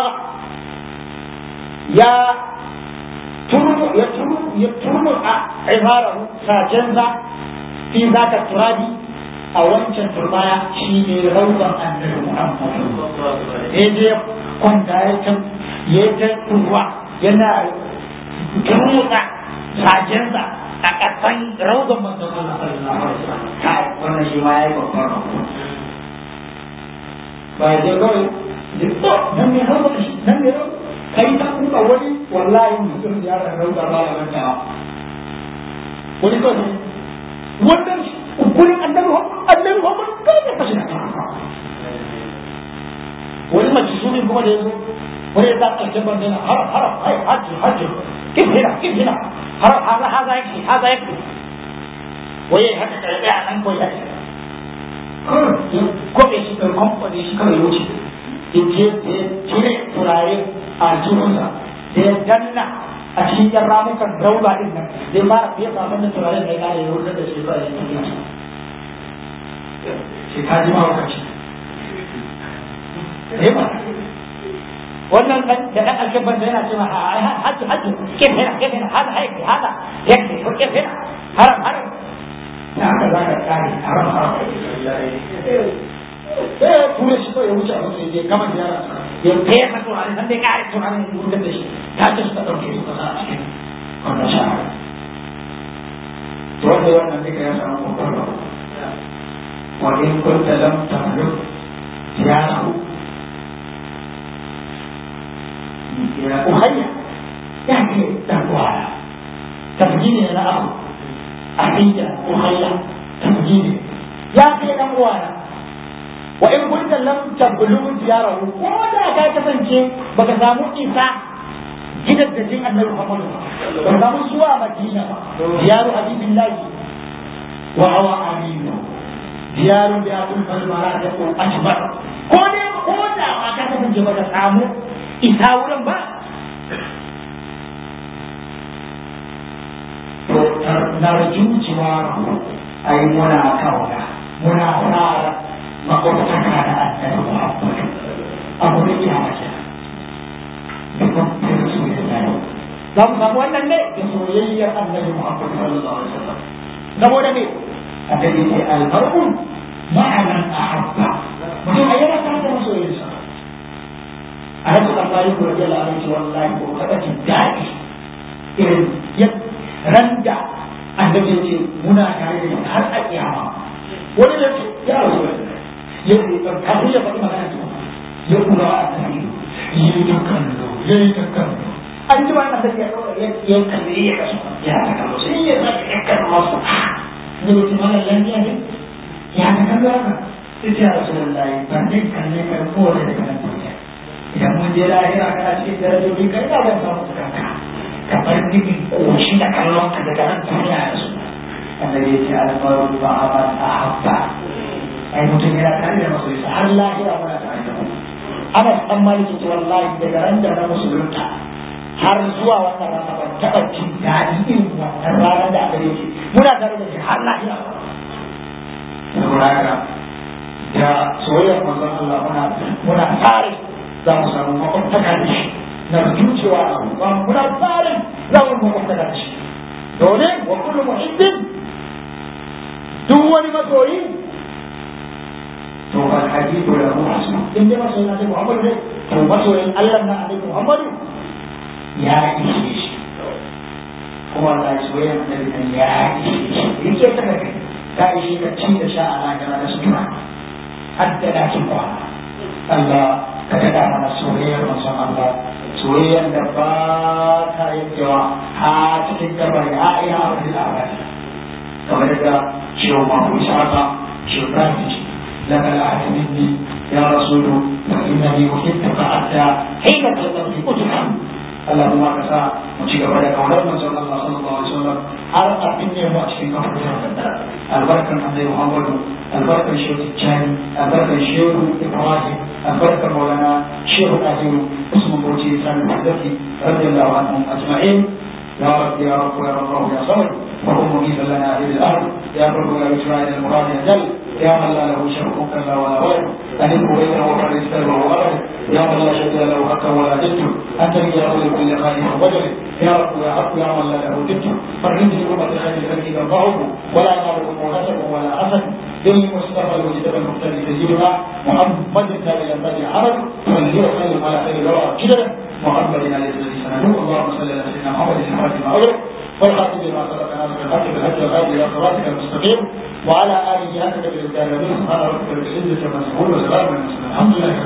ya turmu ya turmu ya turmu a ibarahu sajensa fi zaka turabi a wancan turbaya shi ne rauban annabi Muhammad ya je kwanta ya ta ya ta ruwa yana turmutsa sajensa a ƙasan rauban manzon Allah sallallahu alaihi wasallam kai wannan shi ma yayi babban rauba ba ya je kawai da to nan ne rauba shi nan ne rauba kai ta kuma wani wallahi mutum ya rauba ba ya manta wani kawai wannan gurin annabi annabi Muhammad kai ne fashi wani majisuri kuma da yazo wani ya zaka ce ban dana haram haram hai hajji hajji kin hina kin hina haram haza haza yake haza yake waye haka da ya nan ko ya ko be shi kan kamfani shi kawai wuce in je cire turare a jikinsa da ya danna a cikin yan ramukan rauba din nan zai fara fiye samun da turaren da ya kare ya wuce da shi ba ya cikin shi sai ka ji mahaukaci wannan dan da dan alkebban da yana cewa hajji hajji ke hena ke hena hada haiki hada yake ko ke hena haram haram na haka za ka kare haram haram eh ture shi ko ya wuce a wuce ya gama ziyara ya fesa turare san dai kare turare ya wuce da shi ta ce suka ɗauke su kasa a cikin wannan shahara to wanda wannan duka ya samu babbar wa in kunta lam tamluk ziyarahu ya uhayya ya ke dan uwana tabjini na abu ahiyya uhayya tabjini ya ke dan uwana wa in kunta lam tablu ziyarahu ko da ka kasance baka samu isa gidan da jin annabi Muhammad ba samu zuwa Madina ba ziyaru habibillahi wa hawa aminu ziyaru bi abul falmara da ko ajbar ko ne ko da ma ka kasance baka samu isa wurin ba to narju jiwaru ai muna kauna muna fara makwabtaka da annabi Muhammad abu da iya mace za mu samu wannan ne da soyayyar annabi Muhammad sallallahu alaihi wasallam saboda me annabi ce albarku ma'anan ahabba mutum ayyana ta da masoyinsa a rasu Allah yi kuwa jala a ce wallahi ko kada jin daɗi irin randa annabi ya ce muna tare da har a kiyama wani ya ce ya rasu ya kafin ya faɗi magana ce ya kula a annabi ya yi ta kallo ya yi ta kallo an ji wannan da ya ɗaura ya kalli ya kasu ya ta kallo sai ya zai ya kallo masu ne mutum mana lafiya ne ya ta kallo haka sai ya rasu wallahi ban dai kalle kan kowane da kan duniya idan mun je lahira kana cikin darajoji kai da zan samu kanka kamar nufin koshi da kallon ka daga nan duniya da su annabi ya ce almaru ba a ba a habba ai mutum yana tare da masoyinsa har lahira muna tare da mu ana san maliki ce wallahi daga ran da na musulunta har zuwa wannan rana ban taɓa jin daɗi irin wannan ranar da aka yake muna tare da shi har lahira saboda haka da soyayyar manzon Allah muna muna tsare za mu samu makwabtaka da shi na zuciwa a ba muna tsare za mu makwabtaka da shi domin wa kullu muhibbin duk wani masoyi to fa hadidu lahu hasu in dai masoyin Annabi Muhammad ne to masoyin Allah na Annabi Muhammad ya ishe shi kuma Allah ya soyayya Annabi nan ya ishe shi yake saka kai ta ishe ka ci da sha a rayuwa da sutura hadda dakin kwana Allah ka daɗa mana soyayyar manzon Allah soyayyar da ba ta yankewa a cikin kabari a ina a wani labari kamar da shehu mahu shaka shehu francis لك العهد مني يا رسول فإنني أحبك حتى حين تلقى في أتحم اللهم كسا مجيك بدا كونر من صلى الله صلى الله عليه وسلم أرقى مني وأتكي كفر البركة من عند محمد البركة الشيخ الثاني البركة الشيخ إبراهيم البركة مولانا شيخ الأهير اسم بوتي سامي الحدثي رضي الله عنهم أجمعين يا رب يا رب يا رب يا صبر وهم مجيزا لنا هذه الأرض يا رب يا إسرائيل المراد يجل يا من لا له شرك كلا ولا ولد أنه بينه وبين السر وغلبه يا من لا شد له حقا ولا جد أنت لي يا رب كل خالق وجل يا رب يا حق يا من لا له جد فرد لأمة خير الخلق تنفعه ولا ينالكم نسب ولا حسد بالمصطفى المجتبى المختلف سيدنا محمد النبي الذي عرض فلير خير على خير الورى جدا محمد عليه الذي سنده اللهم صل على سيدنا محمد الفاتح المغرب والخاتم بما سبق ناصر الحق بالحق والهادي الى صراطك المستقيم وعلى اله حق بالدار سبحان ربك رب العزه عما يصفون وسلام على المرسلين الحمد لله